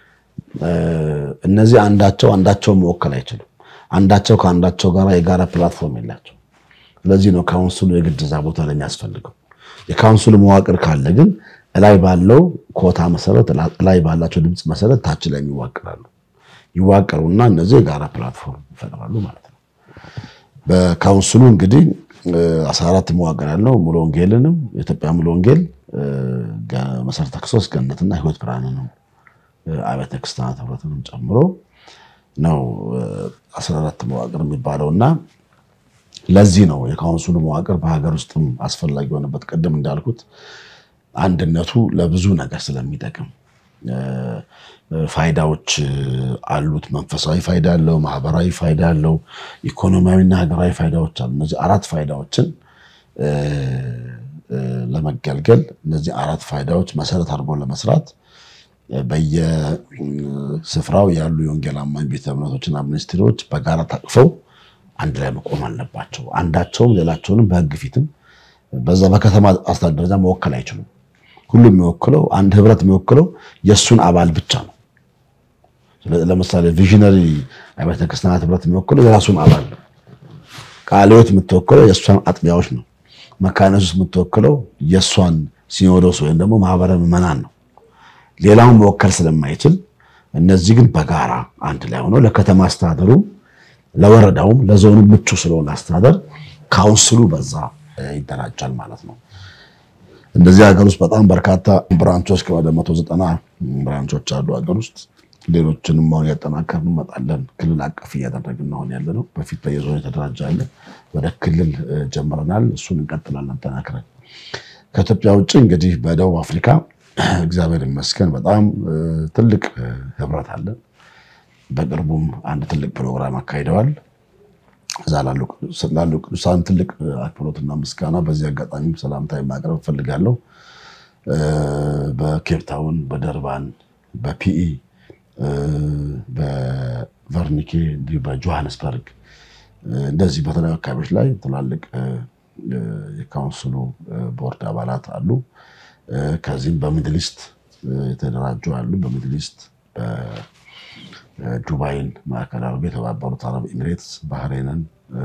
[SPEAKER 2] እነዚህ አንዳቸው አንዳቸውን መወከል አይችሉም። አንዳቸው ከአንዳቸው ጋር የጋራ ፕላትፎርም የላቸው። ስለዚህ ነው ካውንስሉ የግድ እዛ ቦታ ላይ የሚያስፈልገው። የካውንስሉ መዋቅር ካለ ግን እላይ ባለው ኮታ መሰረት እላይ ባላቸው ድምፅ መሰረት ታች ላይ ይዋቅራሉ። ይዋቀሩና እነዚህ የጋራ ፕላትፎርም ይፈጥራሉ ማለት ነው። በካውንስሉ እንግዲህ አስራ አራት መዋቅር ያለው ሙሉ ወንጌልንም የኢትዮጵያ ሙሉ ወንጌል መሰረተ ክርስቶስ ገነትና ህይወት ብርሃንንም አብያተ ክርስቲያናት ህብረትንም ጨምሮ ነው አስራ አራት መዋቅር የሚባለው እና ለዚህ ነው የካውንስሉ መዋቅር በሀገር ውስጥም አስፈላጊ የሆነበት ቅድም እንዳልኩት አንድነቱ ለብዙ ነገር ስለሚጠቅም ፋይዳዎች አሉት። መንፈሳዊ ፋይዳ አለው፣ ማህበራዊ ፋይዳ አለው፣ ኢኮኖሚያዊና ሀገራዊ ፋይዳዎች አሉ። እነዚህ አራት ፋይዳዎችን ለመገልገል እነዚህ አራት ፋይዳዎች መሰረት አድርጎ ለመስራት በየስፍራው ያሉ የወንጌል አማኝ ቤተ እምነቶችና ሚኒስትሪዎች በጋራ ታቅፈው አንድ ላይ መቆም አለባቸው። አንዳቸውም ሌላቸውንም በሕግ ፊትም በዛ በከተማ አስተዳደር ደረጃ መወከል አይችሉም። ሁሉም የሚወክለው አንድ ህብረት የሚወክለው የእሱን አባል ብቻ ነው። ለምሳሌ ቪዥነሪ አብያተ ክርስቲያናት ህብረት የሚወክለው የራሱን አባል ነው። ቃለ ሕይወት የምትወክለው የእሷን አጥቢያዎች ነው። መካነ ኢየሱስ የምትወክለው የእሷን ሲኖዶስ ወይም ደግሞ ማህበረ ምዕመናን ነው። ሌላውን መወከል ስለማይችል እነዚህ ግን በጋራ አንድ ላይ ሆነው ለከተማ አስተዳደሩም ለወረዳውም ለዞኑ ምቹ ስለሆነ አስተዳደር ካውንስሉ በዛ ይደራጃል ማለት ነው። እንደዚህ ሀገር ውስጥ በጣም በርካታ ብራንቾች ከወደ መቶ ዘጠና ብራንቾች አሉ ሀገር ውስጥ ሌሎችንም አሁን ያጠናከርን እንመጣለን። ክልል አቀፍ እያደረግን አሁን ያለ ነው። በፊት በየዞኑ የተደራጀ አለ። ወደ ክልል ጀምረናል። እሱን እንቀጥላለን ጠናክረን። ከኢትዮጵያ ውጭ እንግዲህ በደቡብ አፍሪካ እግዚአብሔር ይመስገን በጣም ትልቅ ህብረት አለ። በቅርቡም አንድ ትልቅ ፕሮግራም አካሂደዋል። እዛ ላሉ ቅዱሳን ትልቅ አክብሮትና ምስጋና በዚህ አጋጣሚ ሰላምታ ማቅረብ እፈልጋለሁ። በኬፕታውን፣ በደርባን፣ በፒኢ፣ በቨርኒኬ እንዲሁ በጆሃንስበርግ እንደዚህ በተለያዩ አካባቢዎች ላይ ትላልቅ የካውንስሉ ቦርድ አባላት አሉ። ከዚህም በሚድሊስት የተደራጁ አሉ። በሚድሊስት ዱባይን ማዕከል አድርጎ የተባበሩት አረብ ኤሚሬትስ፣ ባህሬንን፣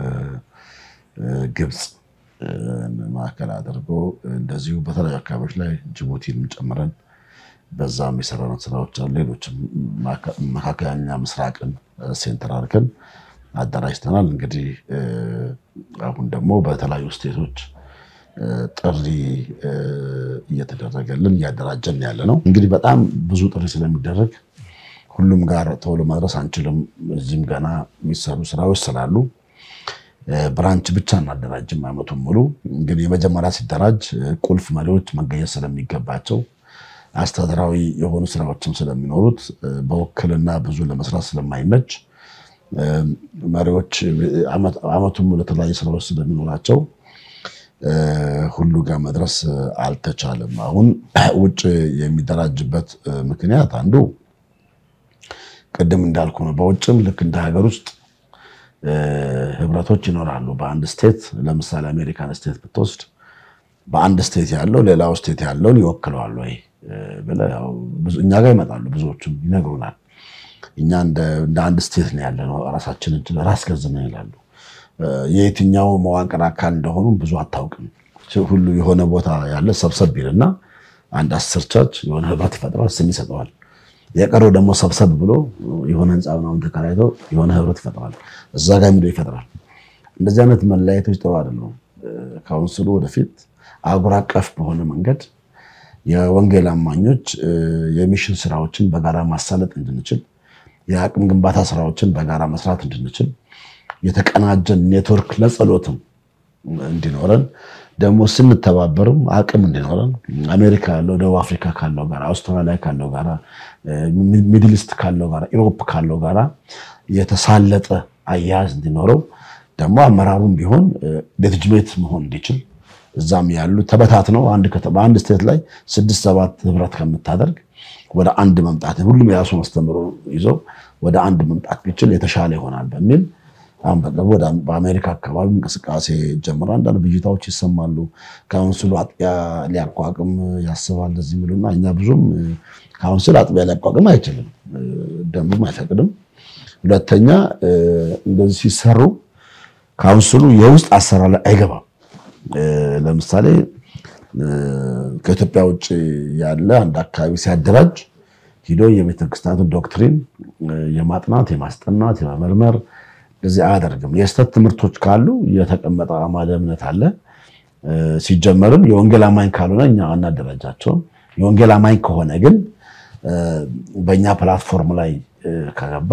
[SPEAKER 2] ግብፅ ማዕከል አድርጎ እንደዚሁ በተለያዩ አካባቢዎች ላይ ጅቡቲን ጨምረን በዛም የሰራነው ስራዎች አሉ። ሌሎችም መካከለኛ ምስራቅን ሴንተር አድርገን አደራጅተናል። እንግዲህ አሁን ደግሞ በተለያዩ ስቴቶች ጥሪ እየተደረገልን እያደራጀን ያለ ነው። እንግዲህ በጣም ብዙ ጥሪ ስለሚደረግ ሁሉም ጋር ቶሎ መድረስ አንችልም። እዚህም ገና የሚሰሩ ስራዎች ስላሉ ብራንች ብቻ እናደራጅም ዓመቱን ሙሉ። ግን የመጀመሪያ ሲደራጅ ቁልፍ መሪዎች መገኘት ስለሚገባቸው አስተዳደራዊ የሆኑ ስራዎችም ስለሚኖሩት በውክልና ብዙ ለመስራት ስለማይመች መሪዎች ዓመቱን ሙሉ የተለያዩ ስራዎች ስለሚኖራቸው ሁሉ ጋር መድረስ አልተቻለም። አሁን ውጭ የሚደራጅበት ምክንያት አንዱ ቅድም እንዳልኩ ነው። በውጭም ልክ እንደ ሀገር ውስጥ ህብረቶች ይኖራሉ። በአንድ ስቴት ለምሳሌ አሜሪካን ስቴት ብትወስድ በአንድ ስቴት ያለው ሌላው ስቴት ያለውን ይወክለዋል ወይ ብለህ እኛ ጋር ይመጣሉ። ብዙዎቹም ይነግሩናል። እኛ እንደ አንድ ስቴት ነው ያለ ነው ራሳችንን ራስ ገዝ ነው ይላሉ። የየትኛው መዋቅር አካል እንደሆኑ ብዙ አታውቅም። ሁሉ የሆነ ቦታ ያለ ሰብሰብ ይልና አንድ አስር ቸርች የሆነ ህብረት ይፈጥራል፣ ስም ይሰጠዋል። የቀረው ደግሞ ሰብሰብ ብሎ የሆነ ህንፃ ምናምን ተከራይቶ የሆነ ህብረት ይፈጥራል፣ እዛ ጋር የሚለው ይፈጥራል። እንደዚህ አይነት መለያየቶች ጥሩ አይደለም። ካውንስሉ ወደፊት አህጉር አቀፍ በሆነ መንገድ የወንጌል አማኞች የሚሽን ስራዎችን በጋራ ማሳለጥ እንድንችል፣ የአቅም ግንባታ ስራዎችን በጋራ መስራት እንድንችል የተቀናጀን ኔትወርክ ለጸሎትም እንዲኖረን ደግሞ ስንተባበርም አቅም እንዲኖረን አሜሪካ ያለው ደቡብ አፍሪካ ካለው ጋር አውስትራሊያ ካለው ጋር ሚድልስት ካለው ጋር ኢሮፕ ካለው ጋር የተሳለጠ አያያዝ እንዲኖረው ደግሞ አመራሩም ቢሆን ሌጅትሜት መሆን እንዲችል እዛም ያሉ ተበታትነው በአንድ ስቴት ላይ ስድስት ሰባት ህብረት ከምታደርግ ወደ አንድ መምጣት ሁሉም የራሱን አስተምሮ ይዘው ወደ አንድ መምጣት ቢችል የተሻለ ይሆናል በሚል አሁን በቅርቡ በአሜሪካ አካባቢ እንቅስቃሴ ጀምሮ አንዳንድ ብዥታዎች ይሰማሉ። ካውንስሉ አጥቢያ ሊያቋቁም ያስባል እዚህ የሚሉና እኛ ብዙም ካውንስል አጥቢያ ሊያቋቁም አይችልም፣ ደንቡም አይፈቅድም። ሁለተኛ እንደዚህ ሲሰሩ ካውንስሉ የውስጥ አሰራር ላይ አይገባም። ለምሳሌ ከኢትዮጵያ ውጭ ያለ አንድ አካባቢ ሲያደራጅ ሂዶ የቤተክርስቲያኑን ዶክትሪን የማጥናት የማስጠናት የመመርመር እዚህ አያደርግም። የስተት ትምህርቶች ካሉ የተቀመጠ አማደ እምነት አለ። ሲጀመርም የወንጌል አማኝ ካልሆነ እኛ አናደራጃቸውም። የወንጌል አማኝ ከሆነ ግን በእኛ ፕላትፎርም ላይ ከገባ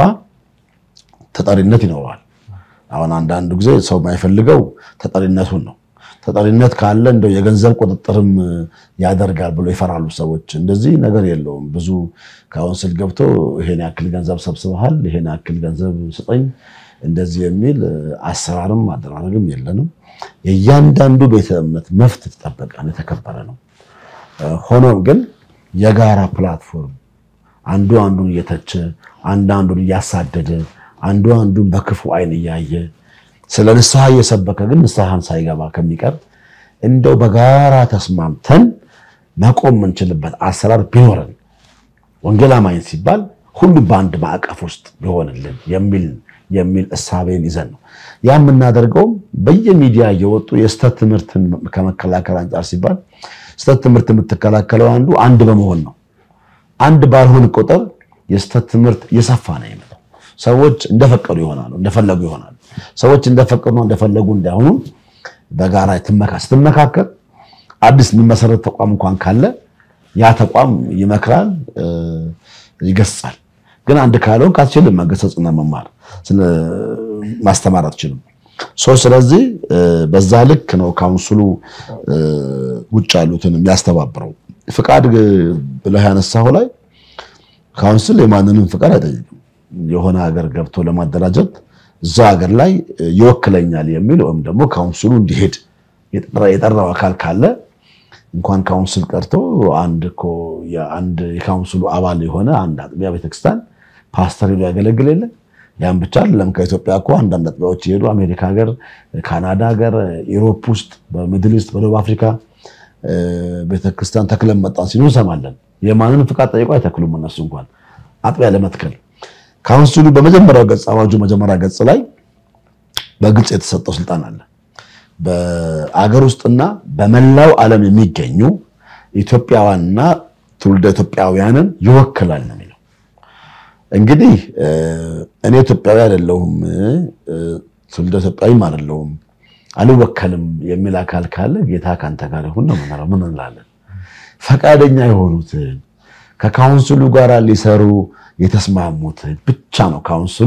[SPEAKER 2] ተጠሪነት ይኖረዋል። አሁን አንዳንዱ ጊዜ ሰው የማይፈልገው ተጠሪነቱን ነው። ተጠሪነት ካለ እንደው የገንዘብ ቁጥጥርም ያደርጋል ብሎ ይፈራሉ ሰዎች። እንደዚህ ነገር የለውም። ብዙ ካውንስል ገብቶ ይሄን ያክል ገንዘብ ሰብስበሃል፣ ይሄን ያክል ገንዘብ ስጠኝ እንደዚህ የሚል አሰራርም አደራረግም የለንም። የእያንዳንዱ ቤተ እምነት መብት የተጠበቀ የተከበረ ነው። ሆኖም ግን የጋራ ፕላትፎርም አንዱ አንዱን እየተቸ አንዱ አንዱን እያሳደደ አንዱ አንዱን በክፉ አይን እያየ ስለ ንስሐ እየሰበከ ግን ንስሐን ሳይገባ ከሚቀር እንደው በጋራ ተስማምተን መቆም የምንችልበት አሰራር ቢኖረን ወንጌል አማኝ ሲባል ሁሉም በአንድ ማዕቀፍ ውስጥ ቢሆንልን የሚል የሚል እሳቤን ይዘን ነው ያ የምናደርገውም በየሚዲያ እየወጡ የስተት ትምህርትን ከመከላከል አንጻር ሲባል ስተት ትምህርት የምትከላከለው አንዱ አንድ በመሆን ነው። አንድ ባልሆን ቁጥር የስተት ትምህርት እየሰፋ ነው የሚመጣው። ሰዎች እንደፈቀዱ ይሆናሉ፣ እንደፈለጉ ይሆናሉ። ሰዎች እንደፈቀዱ እንደፈለጉ እንዳይሆኑ በጋራ ትመካ ስትመካከል አዲስ የሚመሰረት ተቋም እንኳን ካለ ያ ተቋም ይመክራል፣ ይገስጻል። ግን አንድ ካልሆንክ አትችልም መገሰጽና መማር ማስተማር አትችልም። ስለዚህ በዛ ልክ ነው ካውንስሉ ውጭ ያሉትን የሚያስተባብረው። ፍቃድ ብለህ ያነሳው ላይ ካውንስል የማንንም ፍቃድ አይጠይቅም። የሆነ ሀገር ገብቶ ለማደራጀት እዛ ሀገር ላይ ይወክለኛል የሚል ወይም ደግሞ ካውንስሉ እንዲሄድ የጠራው አካል ካለ እንኳን ካውንስል ቀርቶ አንድ እኮ የአንድ የካውንስሉ አባል የሆነ አንድ አጥቢያ ቤተክርስቲያን ፓስተር ሄዶ ያገለግል የለ ያን ብቻ አይደለም። ከኢትዮጵያ እኮ አንዳንድ አጥቢያዎች የሄዱ አሜሪካ ሀገር፣ ካናዳ ሀገር፣ ኢሮፕ ውስጥ፣ በሚድል ኢስት፣ በደቡብ አፍሪካ ቤተክርስቲያን ተክለን መጣን ሲሉ እንሰማለን። የማንንም ፍቃድ ጠይቆ አይተክሉም እነሱ እንኳን አጥቢያ ለመትከል። ካውንስሉ በመጀመሪያው ገጽ አዋጁ መጀመሪያ ገጽ ላይ በግልጽ የተሰጠው ስልጣን አለ። በአገር ውስጥና በመላው ዓለም የሚገኙ ኢትዮጵያውያንና ትውልደ ኢትዮጵያውያንን ይወክላል ነው የሚለው። እንግዲህ እኔ ኢትዮጵያዊ አይደለሁም ትውልደ ኢትዮጵያዊም አይደለሁም አልወከልም የሚል አካል ካለ ጌታ ከአንተ ጋር ይሁን ነው የምንለው። ምን እንላለን? ፈቃደኛ የሆኑትን ከካውንስሉ ጋር ሊሰሩ የተስማሙትን ብቻ ነው ካውንስሉ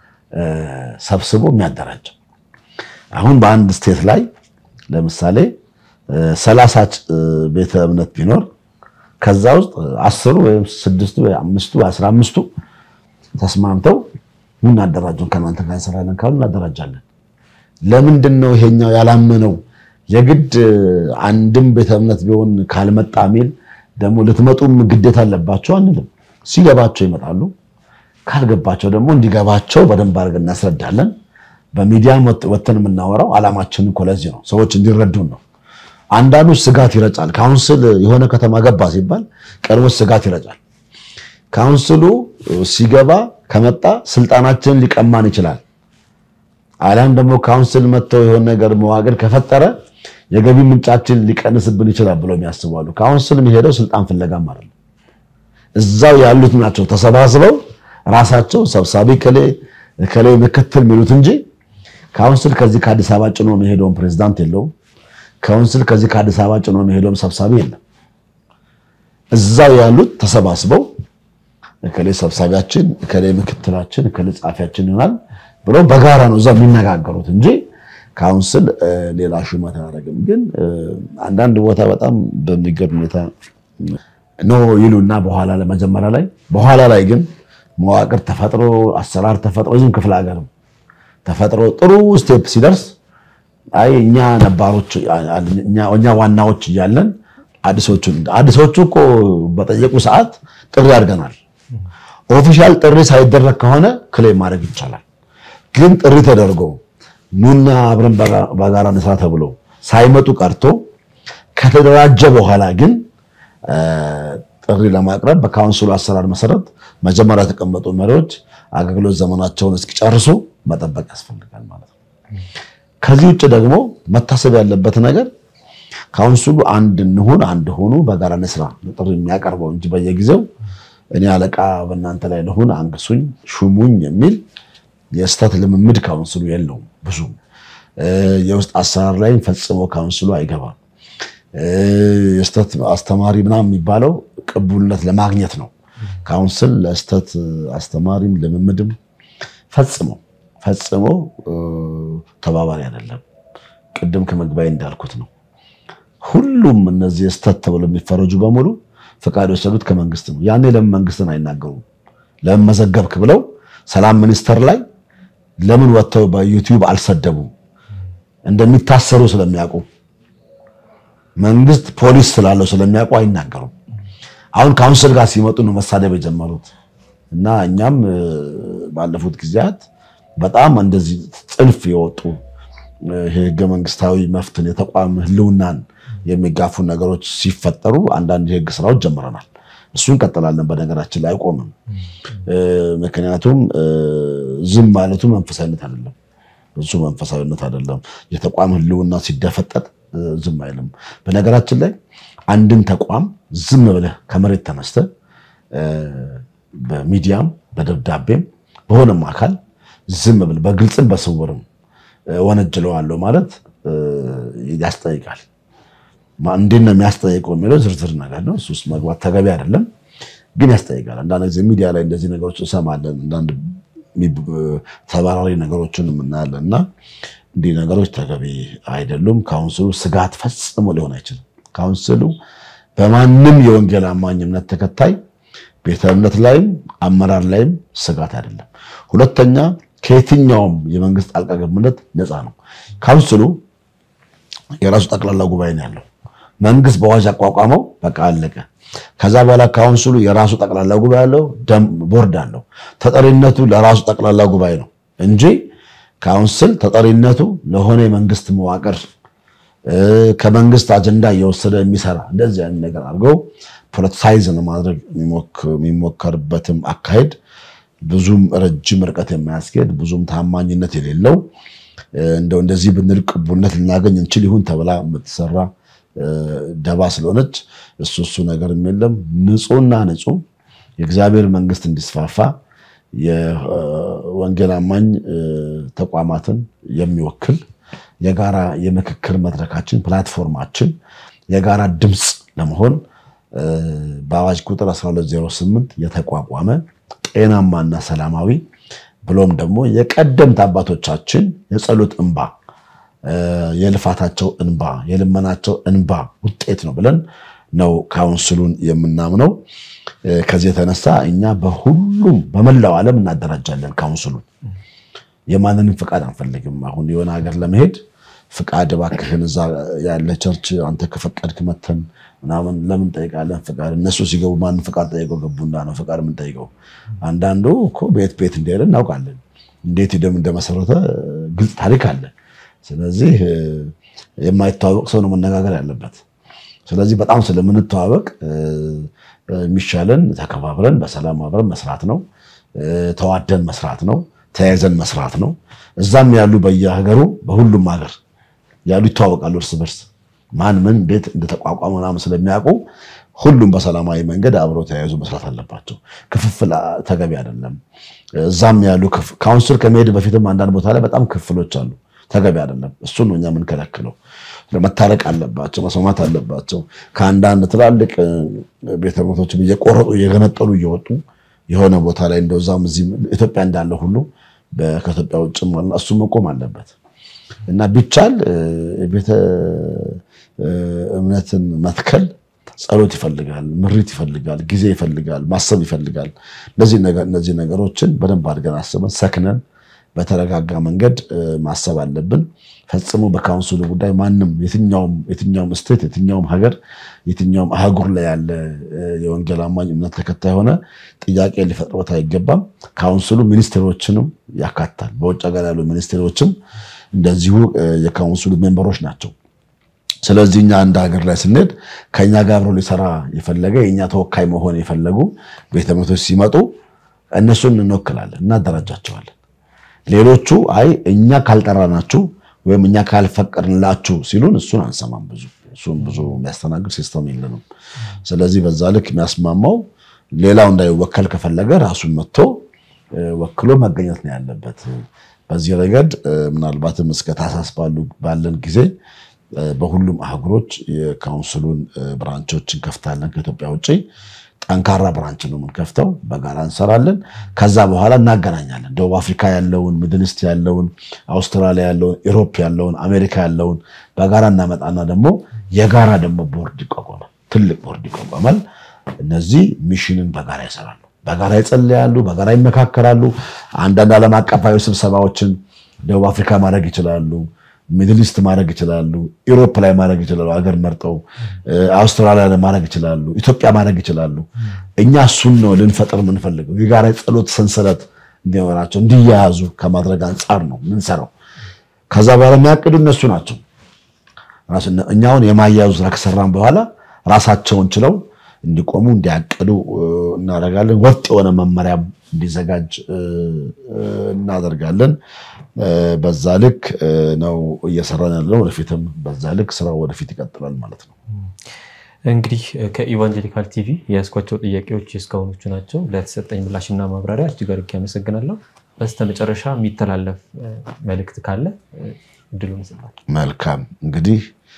[SPEAKER 2] ሰብስቦ የሚያደራጀው። አሁን በአንድ ስቴት ላይ ለምሳሌ ሰላሳ ቤተ እምነት ቢኖር ከዛ ውስጥ አስሩ ወይም ስድስቱ ወይ አምስቱ አስራ አምስቱ ተስማምተው እናደራጀውን ከእናንተ ጋር እንሰራለን ካሉ እናደራጃለን። ለምንድን ነው ይሄኛው ያላመነው የግድ አንድም ቤተ እምነት ቢሆን ካልመጣ ሚል ደግሞ ልትመጡም ግዴታ አለባቸው አንልም። ሲገባቸው ይመጣሉ። ካልገባቸው ደግሞ እንዲገባቸው በደንብ አድርገን እናስረዳለን። በሚዲያ ወተን የምናወራው ዓላማችን እኮ ለዚህ ነው፣ ሰዎች እንዲረዱን ነው። አንዳንዱ ስጋት ይረጫል። ካውንስል የሆነ ከተማ ገባ ሲባል ቀድሞ ስጋት ይረጫል። ካውንስሉ ሲገባ ከመጣ ስልጣናችንን ሊቀማን ይችላል። አሊያም ደግሞ ካውንስል መጥተው የሆነ ነገር መዋቅር ከፈጠረ የገቢ ምንጫችን ሊቀንስብን ይችላል ብለው የሚያስባሉ። ካውንስል የሚሄደው ስልጣን ፍለጋም አይደለም። እዛው ያሉት ናቸው ተሰባስበው ራሳቸው ሰብሳቢ ከሌ ከሌ ምክትል የሚሉት እንጂ ካውንስል ከዚህ ከአዲስ አበባ ጭኖ የሚሄደውን ፕሬዝዳንት የለውም። ካውንስል ከዚህ ከአዲስ አበባ ጭኖ የሚሄደውም ሰብሳቢ የለም። እዛው ያሉት ተሰባስበው እከሌ ሰብሳቢያችን፣ እከሌ ምክትላችን፣ እከሌ ጻፊያችን ይሆናል ብሎ በጋራ ነው እዛው የሚነጋገሩት እንጂ ካውንስል ሌላ ሹመት አያደርግም። ግን አንዳንድ ቦታ በጣም በሚገርም ሁኔታ ኖ ይሉና በኋላ ለመጀመሪያ ላይ በኋላ ላይ ግን መዋቅር ተፈጥሮ አሰራር ተፈጥሮ እዚህም ክፍለ ሀገርም ተፈጥሮ ጥሩ ስቴፕ ሲደርስ አይ እኛ ነባሮች እኛ ዋናዎች እያለን አዲሶቹ አዲሶቹ እኮ በጠየቁ ሰዓት ጥሪ አድርገናል። ኦፊሻል ጥሪ ሳይደረግ ከሆነ ክሌም ማድረግ ይቻላል። ግን ጥሪ ተደርጎ ኑና አብረን በጋራ እንስራ ተብሎ ሳይመጡ ቀርቶ ከተደራጀ በኋላ ግን ጥሪ ለማቅረብ በካውንስሉ አሰራር መሰረት መጀመሪያ የተቀመጡ መሪዎች አገልግሎት ዘመናቸውን እስኪጨርሱ መጠበቅ ያስፈልጋል ማለት ነው። ከዚህ ውጭ ደግሞ መታሰብ ያለበት ነገር ካውንስሉ አንድ እንሁን፣ አንድ ሆኑ፣ በጋራ እንስራ ጥሪ የሚያቀርበው እንጂ በየጊዜው እኔ አለቃ በእናንተ ላይ ልሁን፣ አንግሱኝ፣ ሹሙኝ የሚል የስተት ልምምድ ካውንስሉ የለውም። ብዙ የውስጥ አሰራር ላይም ፈጽሞ ካውንስሉ አይገባም። የስተት አስተማሪ ምናምን የሚባለው ቅቡልነት ለማግኘት ነው። ካውንስል ለስተት አስተማሪም ልምምድም ፈጽሞ ፈጽሞ ተባባሪ አይደለም። ቅድም ከመግባይ እንዳልኩት ነው። ሁሉም እነዚህ የስተት ተብሎ የሚፈረጁ በሙሉ ፈቃድ የወሰዱት ከመንግስት ነው። ያኔ ለምን መንግስትን አይናገሩም? ለምን መዘገብክ ብለው ሰላም ሚኒስቴር ላይ ለምን ወጥተው በዩቲዩብ አልሰደቡም? እንደሚታሰሩ ስለሚያውቁ መንግስት ፖሊስ ስላለው ስለሚያውቁ አይናገሩም። አሁን ካውንስል ጋር ሲመጡ ነው መሳደብ የጀመሩት እና እኛም ባለፉት ጊዜያት በጣም እንደዚህ ጽንፍ የወጡ ህገ መንግስታዊ መፍትን የተቋም ህልውናን የሚጋፉ ነገሮች ሲፈጠሩ አንዳንድ የህግ ስራዎች ጀምረናል። እሱ እንቀጥላለን። በነገራችን ላይ አይቆምም። ምክንያቱም ዝም ማለቱ መንፈሳዊነት አይደለም። እሱ መንፈሳዊነት አይደለም። የተቋም ህልውና ሲደፈጠጥ ዝም አይልም። በነገራችን ላይ አንድን ተቋም ዝም ብለህ ከመሬት ተነስተህ በሚዲያም በደብዳቤም በሆነም አካል ዝም ብለህ በግልጽም በስውርም ወነጅለዋለሁ ማለት ያስጠይቃል። እንዴት ነው የሚያስጠይቀው የሚለው ዝርዝር ነገር ነው። እሱ ውስጥ መግባት ተገቢ አይደለም፣ ግን ያስጠይቃል። አንዳንድ ጊዜ ሚዲያ ላይ እንደዚህ ነገሮች እንሰማለን። አንዳንድ ተባራሪ ነገሮችን የምናያለን እና እንዲህ ነገሮች ተገቢ አይደሉም። ካውንስሉ ስጋት ፈጽሞ ሊሆን አይችልም። ካውንስሉ በማንም የወንጌል አማኝ እምነት ተከታይ ቤተ እምነት ላይም አመራር ላይም ስጋት አይደለም። ሁለተኛ ከየትኛውም የመንግስት ጣልቃ ገብነት ነፃ ነው። ካውንስሉ የራሱ ጠቅላላ ጉባኤ ነው ያለው። መንግስት በአዋጅ አቋቋመው፣ በቃ አለቀ። ከዛ በኋላ ካውንስሉ የራሱ ጠቅላላ ጉባኤ አለው፣ ቦርድ አለው። ተጠሪነቱ ለራሱ ጠቅላላ ጉባኤ ነው እንጂ ካውንስል ተጠሪነቱ ለሆነ የመንግስት መዋቅር ከመንግስት አጀንዳ እየወሰደ የሚሰራ እንደዚህ አይነት ነገር አድርገው ፖለቲሳይዝ ለማድረግ የሚሞከርበትም አካሄድ ብዙም ረጅም ርቀት የማያስኬድ ብዙም ታማኝነት የሌለው እንደው እንደዚህ ብንል ቅቡልነት ልናገኝ እንችል ይሁን ተብላ የምትሰራ ደባ ስለሆነች እሱ እሱ ነገር የለም። ንጹህና ንጹህ የእግዚአብሔር መንግስት እንዲስፋፋ የወንጌል አማኝ ተቋማትን የሚወክል የጋራ የምክክር መድረካችን ፕላትፎርማችን የጋራ ድምፅ ለመሆን በአዋጅ ቁጥር 1208 የተቋቋመ ጤናማና ሰላማዊ ብሎም ደግሞ የቀደምት አባቶቻችን የጸሎት እንባ የልፋታቸው እንባ የልመናቸው እንባ ውጤት ነው ብለን ነው ካውንስሉን የምናምነው። ከዚህ የተነሳ እኛ በሁሉም በመላው ዓለም እናደራጃለን ካውንስሉን። የማንንም ፍቃድ አንፈልግም። አሁን የሆነ ሀገር ለመሄድ ፍቃድ እባክህን እዛ ያለ ቸርች አንተ ከፈቀድክ መተን ምናምን ለምን ጠይቃለን? ፍቃድ እነሱ ሲገቡ ማንን ፍቃድ ጠይቀው ገቡና ነው ፍቃድ የምንጠይቀው? አንዳንዱ እኮ ቤት ቤት እንደሄደ እናውቃለን። እንዴት ደም እንደመሰረተ ግልጽ ታሪክ አለ። ስለዚህ የማይተዋወቅ ሰው ነው መነጋገር ያለበት። ስለዚህ በጣም ስለምንተዋወቅ የሚሻለን ተከባብረን በሰላም አብረን መስራት ነው። ተዋደን መስራት ነው። ተያይዘን መስራት ነው። እዛም ያሉ በየሀገሩ በሁሉም ሀገር ያሉ ይተዋወቃሉ እርስ በርስ ማን ምን እንዴት እንደተቋቋመ ምናምን ስለሚያውቁ ሁሉም በሰላማዊ መንገድ አብረው ተያይዞ መስራት አለባቸው። ክፍፍል ተገቢ አይደለም። እዛም ያሉ ካውንስል ከመሄድ በፊትም አንዳንድ ቦታ ላይ በጣም ክፍሎች አሉ። ተገቢ አይደለም። እሱን ነው እኛ የምንከለክለው። መታረቅ አለባቸው፣ መስማማት አለባቸው። ከአንዳንድ ትላልቅ ቤተ እምነቶችም እየቆረጡ እየገነጠሉ እየወጡ የሆነ ቦታ ላይ እንደዛም እዚህ ኢትዮጵያ እንዳለ ሁሉ ከኢትዮጵያ ውጭም አለ። እሱ መቆም አለበት እና ቢቻል ቤተ እምነትን መትከል ጸሎት ይፈልጋል፣ ምሪት ይፈልጋል፣ ጊዜ ይፈልጋል፣ ማሰብ ይፈልጋል። እነዚህ ነገሮችን በደንብ አድርገን አስበን ሰክነን በተረጋጋ መንገድ ማሰብ አለብን። ፈጽሞ በካውንስሉ ጉዳይ ማንም የትኛውም ስቴት የትኛውም ሀገር የትኛውም አህጉር ላይ ያለ የወንጌል አማኝ እምነት ተከታይ ሆነ ጥያቄ ሊፈጥሮት አይገባም። ካውንስሉ ሚኒስቴሮችንም ያካትታል። በውጭ ሀገር ያሉ ሚኒስቴሮችም እንደዚሁ የካውንስሉ ሜምበሮች ናቸው። ስለዚህ እኛ አንድ ሀገር ላይ ስንሄድ ከእኛ ጋር አብሮ ሊሰራ የፈለገ የእኛ ተወካይ መሆን የፈለጉ ቤተ እምነቶች ሲመጡ እነሱን እንወክላለን፣ እናደራጃቸዋለን። ሌሎቹ አይ እኛ ካልጠራናችሁ ወይም እኛ ካልፈቀድንላችሁ ሲሉን እሱን አንሰማም። ብዙ እሱን ብዙ የሚያስተናግድ ሲስተም የለንም። ስለዚህ በዛ ልክ የሚያስማማው ሌላው እንዳይወከል ከፈለገ ራሱን መጥቶ ወክሎ መገኘት ነው ያለበት። በዚህ ረገድ ምናልባትም እስከ ታህሳስ ባለን ጊዜ በሁሉም አህጉሮች የካውንስሉን ብራንቾች እንከፍታለን። ከኢትዮጵያ ውጭ ጠንካራ ብራንች ነው የምንከፍተው። በጋራ እንሰራለን። ከዛ በኋላ እናገናኛለን። ደቡብ አፍሪካ ያለውን፣ ሚድልስት ያለውን፣ አውስትራሊያ ያለውን፣ ኢሮፕ ያለውን፣ አሜሪካ ያለውን በጋራ እናመጣና ደግሞ የጋራ ደግሞ ቦርድ ይቋቋማል። ትልቅ ቦርድ ይቋቋማል። እነዚህ ሚሽንን በጋራ ይሰራሉ፣ በጋራ ይጸልያሉ፣ በጋራ ይመካከራሉ። አንዳንድ ዓለም አቀፋዊ ስብሰባዎችን ደቡብ አፍሪካ ማድረግ ይችላሉ። ሚድል ኢስት ማድረግ ይችላሉ፣ ኢሮፕ ላይ ማድረግ ይችላሉ፣ ሀገር መርጠው አውስትራሊያ ላይ ማድረግ ይችላሉ፣ ኢትዮጵያ ማድረግ ይችላሉ። እኛ እሱን ነው ልንፈጥር የምንፈልገው። የጋራ የጸሎት ሰንሰለት እንዲኖራቸው እንዲያያዙ ከማድረግ አንጻር ነው ምንሰራው። ከዛ በኋላ የሚያቅዱ እነሱ ናቸው። እኛውን የማያያዙ ስራ ከሰራን በኋላ ራሳቸውን ችለው እንዲቆሙ እንዲያቅዱ እናደርጋለን። ወጥ የሆነ መመሪያ እንዲዘጋጅ እናደርጋለን። በዛ ልክ ነው እየሰራን ያለው። ወደፊትም በዛ ልክ ስራው ወደፊት ይቀጥላል ማለት ነው።
[SPEAKER 1] እንግዲህ ከኢቫንጀሊካል ቲቪ የያዝኳቸው ጥያቄዎች እስካሁኖቹ ናቸው። ለተሰጠኝ ምላሽና ማብራሪያ እጅግ አድርጌ አመሰግናለሁ። በስተመጨረሻ የሚተላለፍ መልእክት ካለ እድሉን ይሰጣል።
[SPEAKER 2] መልካም እንግዲህ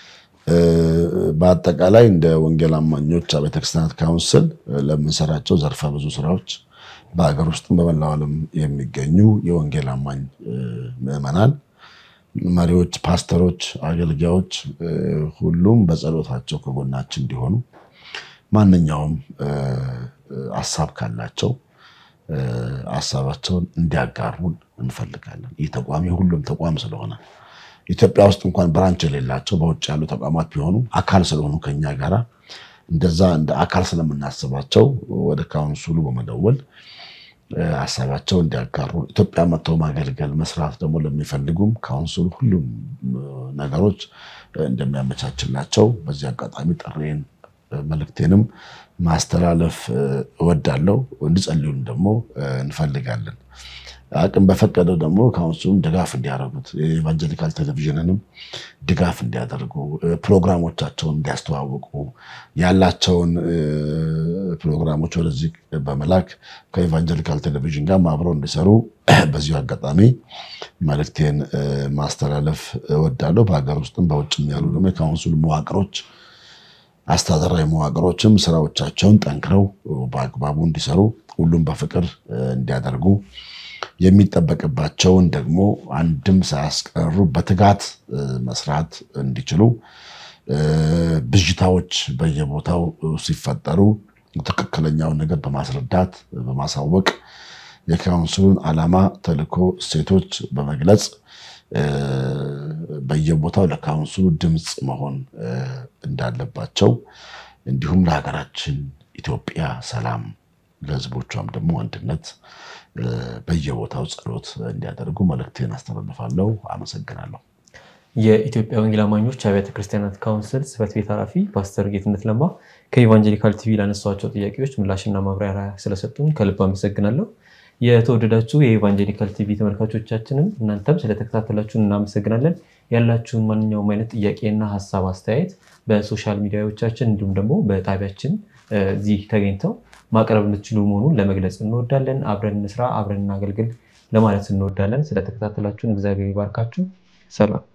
[SPEAKER 2] በአጠቃላይ እንደ ወንጌል አማኞች ቤተክርስቲያናት ካውንስል ለምንሰራቸው ዘርፈ ብዙ ስራዎች በሀገር ውስጥም በመላው ዓለም የሚገኙ የወንጌል አማኝ ምዕመናን፣ መሪዎች፣ ፓስተሮች፣ አገልጋዮች ሁሉም በጸሎታቸው ከጎናችን እንዲሆኑ ማንኛውም ሀሳብ ካላቸው ሀሳባቸውን እንዲያጋሩን እንፈልጋለን። ይህ ተቋም የሁሉም ተቋም ስለሆነ ኢትዮጵያ ውስጥ እንኳን ብራንች የሌላቸው በውጭ ያሉ ተቋማት ቢሆኑ አካል ስለሆኑ ከኛ ጋራ እንደዛ እንደ አካል ስለምናስባቸው ወደ ካውንስሉ በመደወል ሀሳባቸው እንዲያጋሩ ኢትዮጵያ መጥተው ማገልገል መስራት ደግሞ ለሚፈልጉም ካውንስሉ ሁሉም ነገሮች እንደሚያመቻችላቸው በዚህ አጋጣሚ ጥሬን መልእክቴንም ማስተላለፍ እወዳለሁ። እንዲጸልዩን ደግሞ እንፈልጋለን። አቅም በፈቀደው ደግሞ ካውንስሉም ድጋፍ እንዲያደርጉት የኢቫንጀሊካል ቴሌቪዥንንም ድጋፍ እንዲያደርጉ ፕሮግራሞቻቸውን እንዲያስተዋውቁ ያላቸውን ፕሮግራሞች ወደዚህ በመላክ ከኢቫንጀሊካል ቴሌቪዥን ጋር አብረው እንዲሰሩ በዚሁ አጋጣሚ መልእክቴን ማስተላለፍ እወዳለሁ። በሀገር ውስጥም በውጭም ያሉ ደግሞ የካውንስሉ መዋቅሮች አስተዳደራዊ መዋቅሮችም ስራዎቻቸውን ጠንክረው በአግባቡ እንዲሰሩ ሁሉም በፍቅር እንዲያደርጉ የሚጠበቅባቸውን ደግሞ አንድም ሳያስቀሩ በትጋት መስራት እንዲችሉ ብዥታዎች በየቦታው ሲፈጠሩ ትክክለኛውን ነገር በማስረዳት በማሳወቅ የካውንስሉን ዓላማ፣ ተልዕኮ፣ እሴቶች በመግለጽ በየቦታው ለካውንስሉ ድምፅ መሆን እንዳለባቸው እንዲሁም ለሀገራችን ኢትዮጵያ ሰላም ለሕዝቦቿም ደግሞ አንድነት በየቦታው ጸሎት እንዲያደርጉ መልእክቴን አስተላልፋለሁ። አመሰግናለሁ።
[SPEAKER 1] የኢትዮጵያ ወንጌል አማኞች አብያተ ክርስቲያናት ካውንስል ጽሕፈት ቤት ኃላፊ ፓስተር ጌትነት ለማ ከኢቫንጀሊካል ቲቪ ላነሷቸው ጥያቄዎች ምላሽና ማብራሪያ ስለሰጡን ከልብ አመሰግናለሁ። የተወደዳችሁ የኢቫንጀሊካል ቲቪ ተመልካቾቻችንም እናንተም ስለተከታተላችሁን እናመሰግናለን። ያላችሁን ማንኛውም አይነት ጥያቄና ሀሳብ አስተያየት በሶሻል ሚዲያዎቻችን እንዲሁም ደግሞ በጣቢያችን እዚህ ተገኝተው ማቅረብ የምትችሉ መሆኑን ለመግለጽ እንወዳለን። አብረን እንስራ፣ አብረን እናገልግል ለማለት እንወዳለን። ስለተከታተላችሁን እግዚአብሔር ይባርካችሁ። ሰላም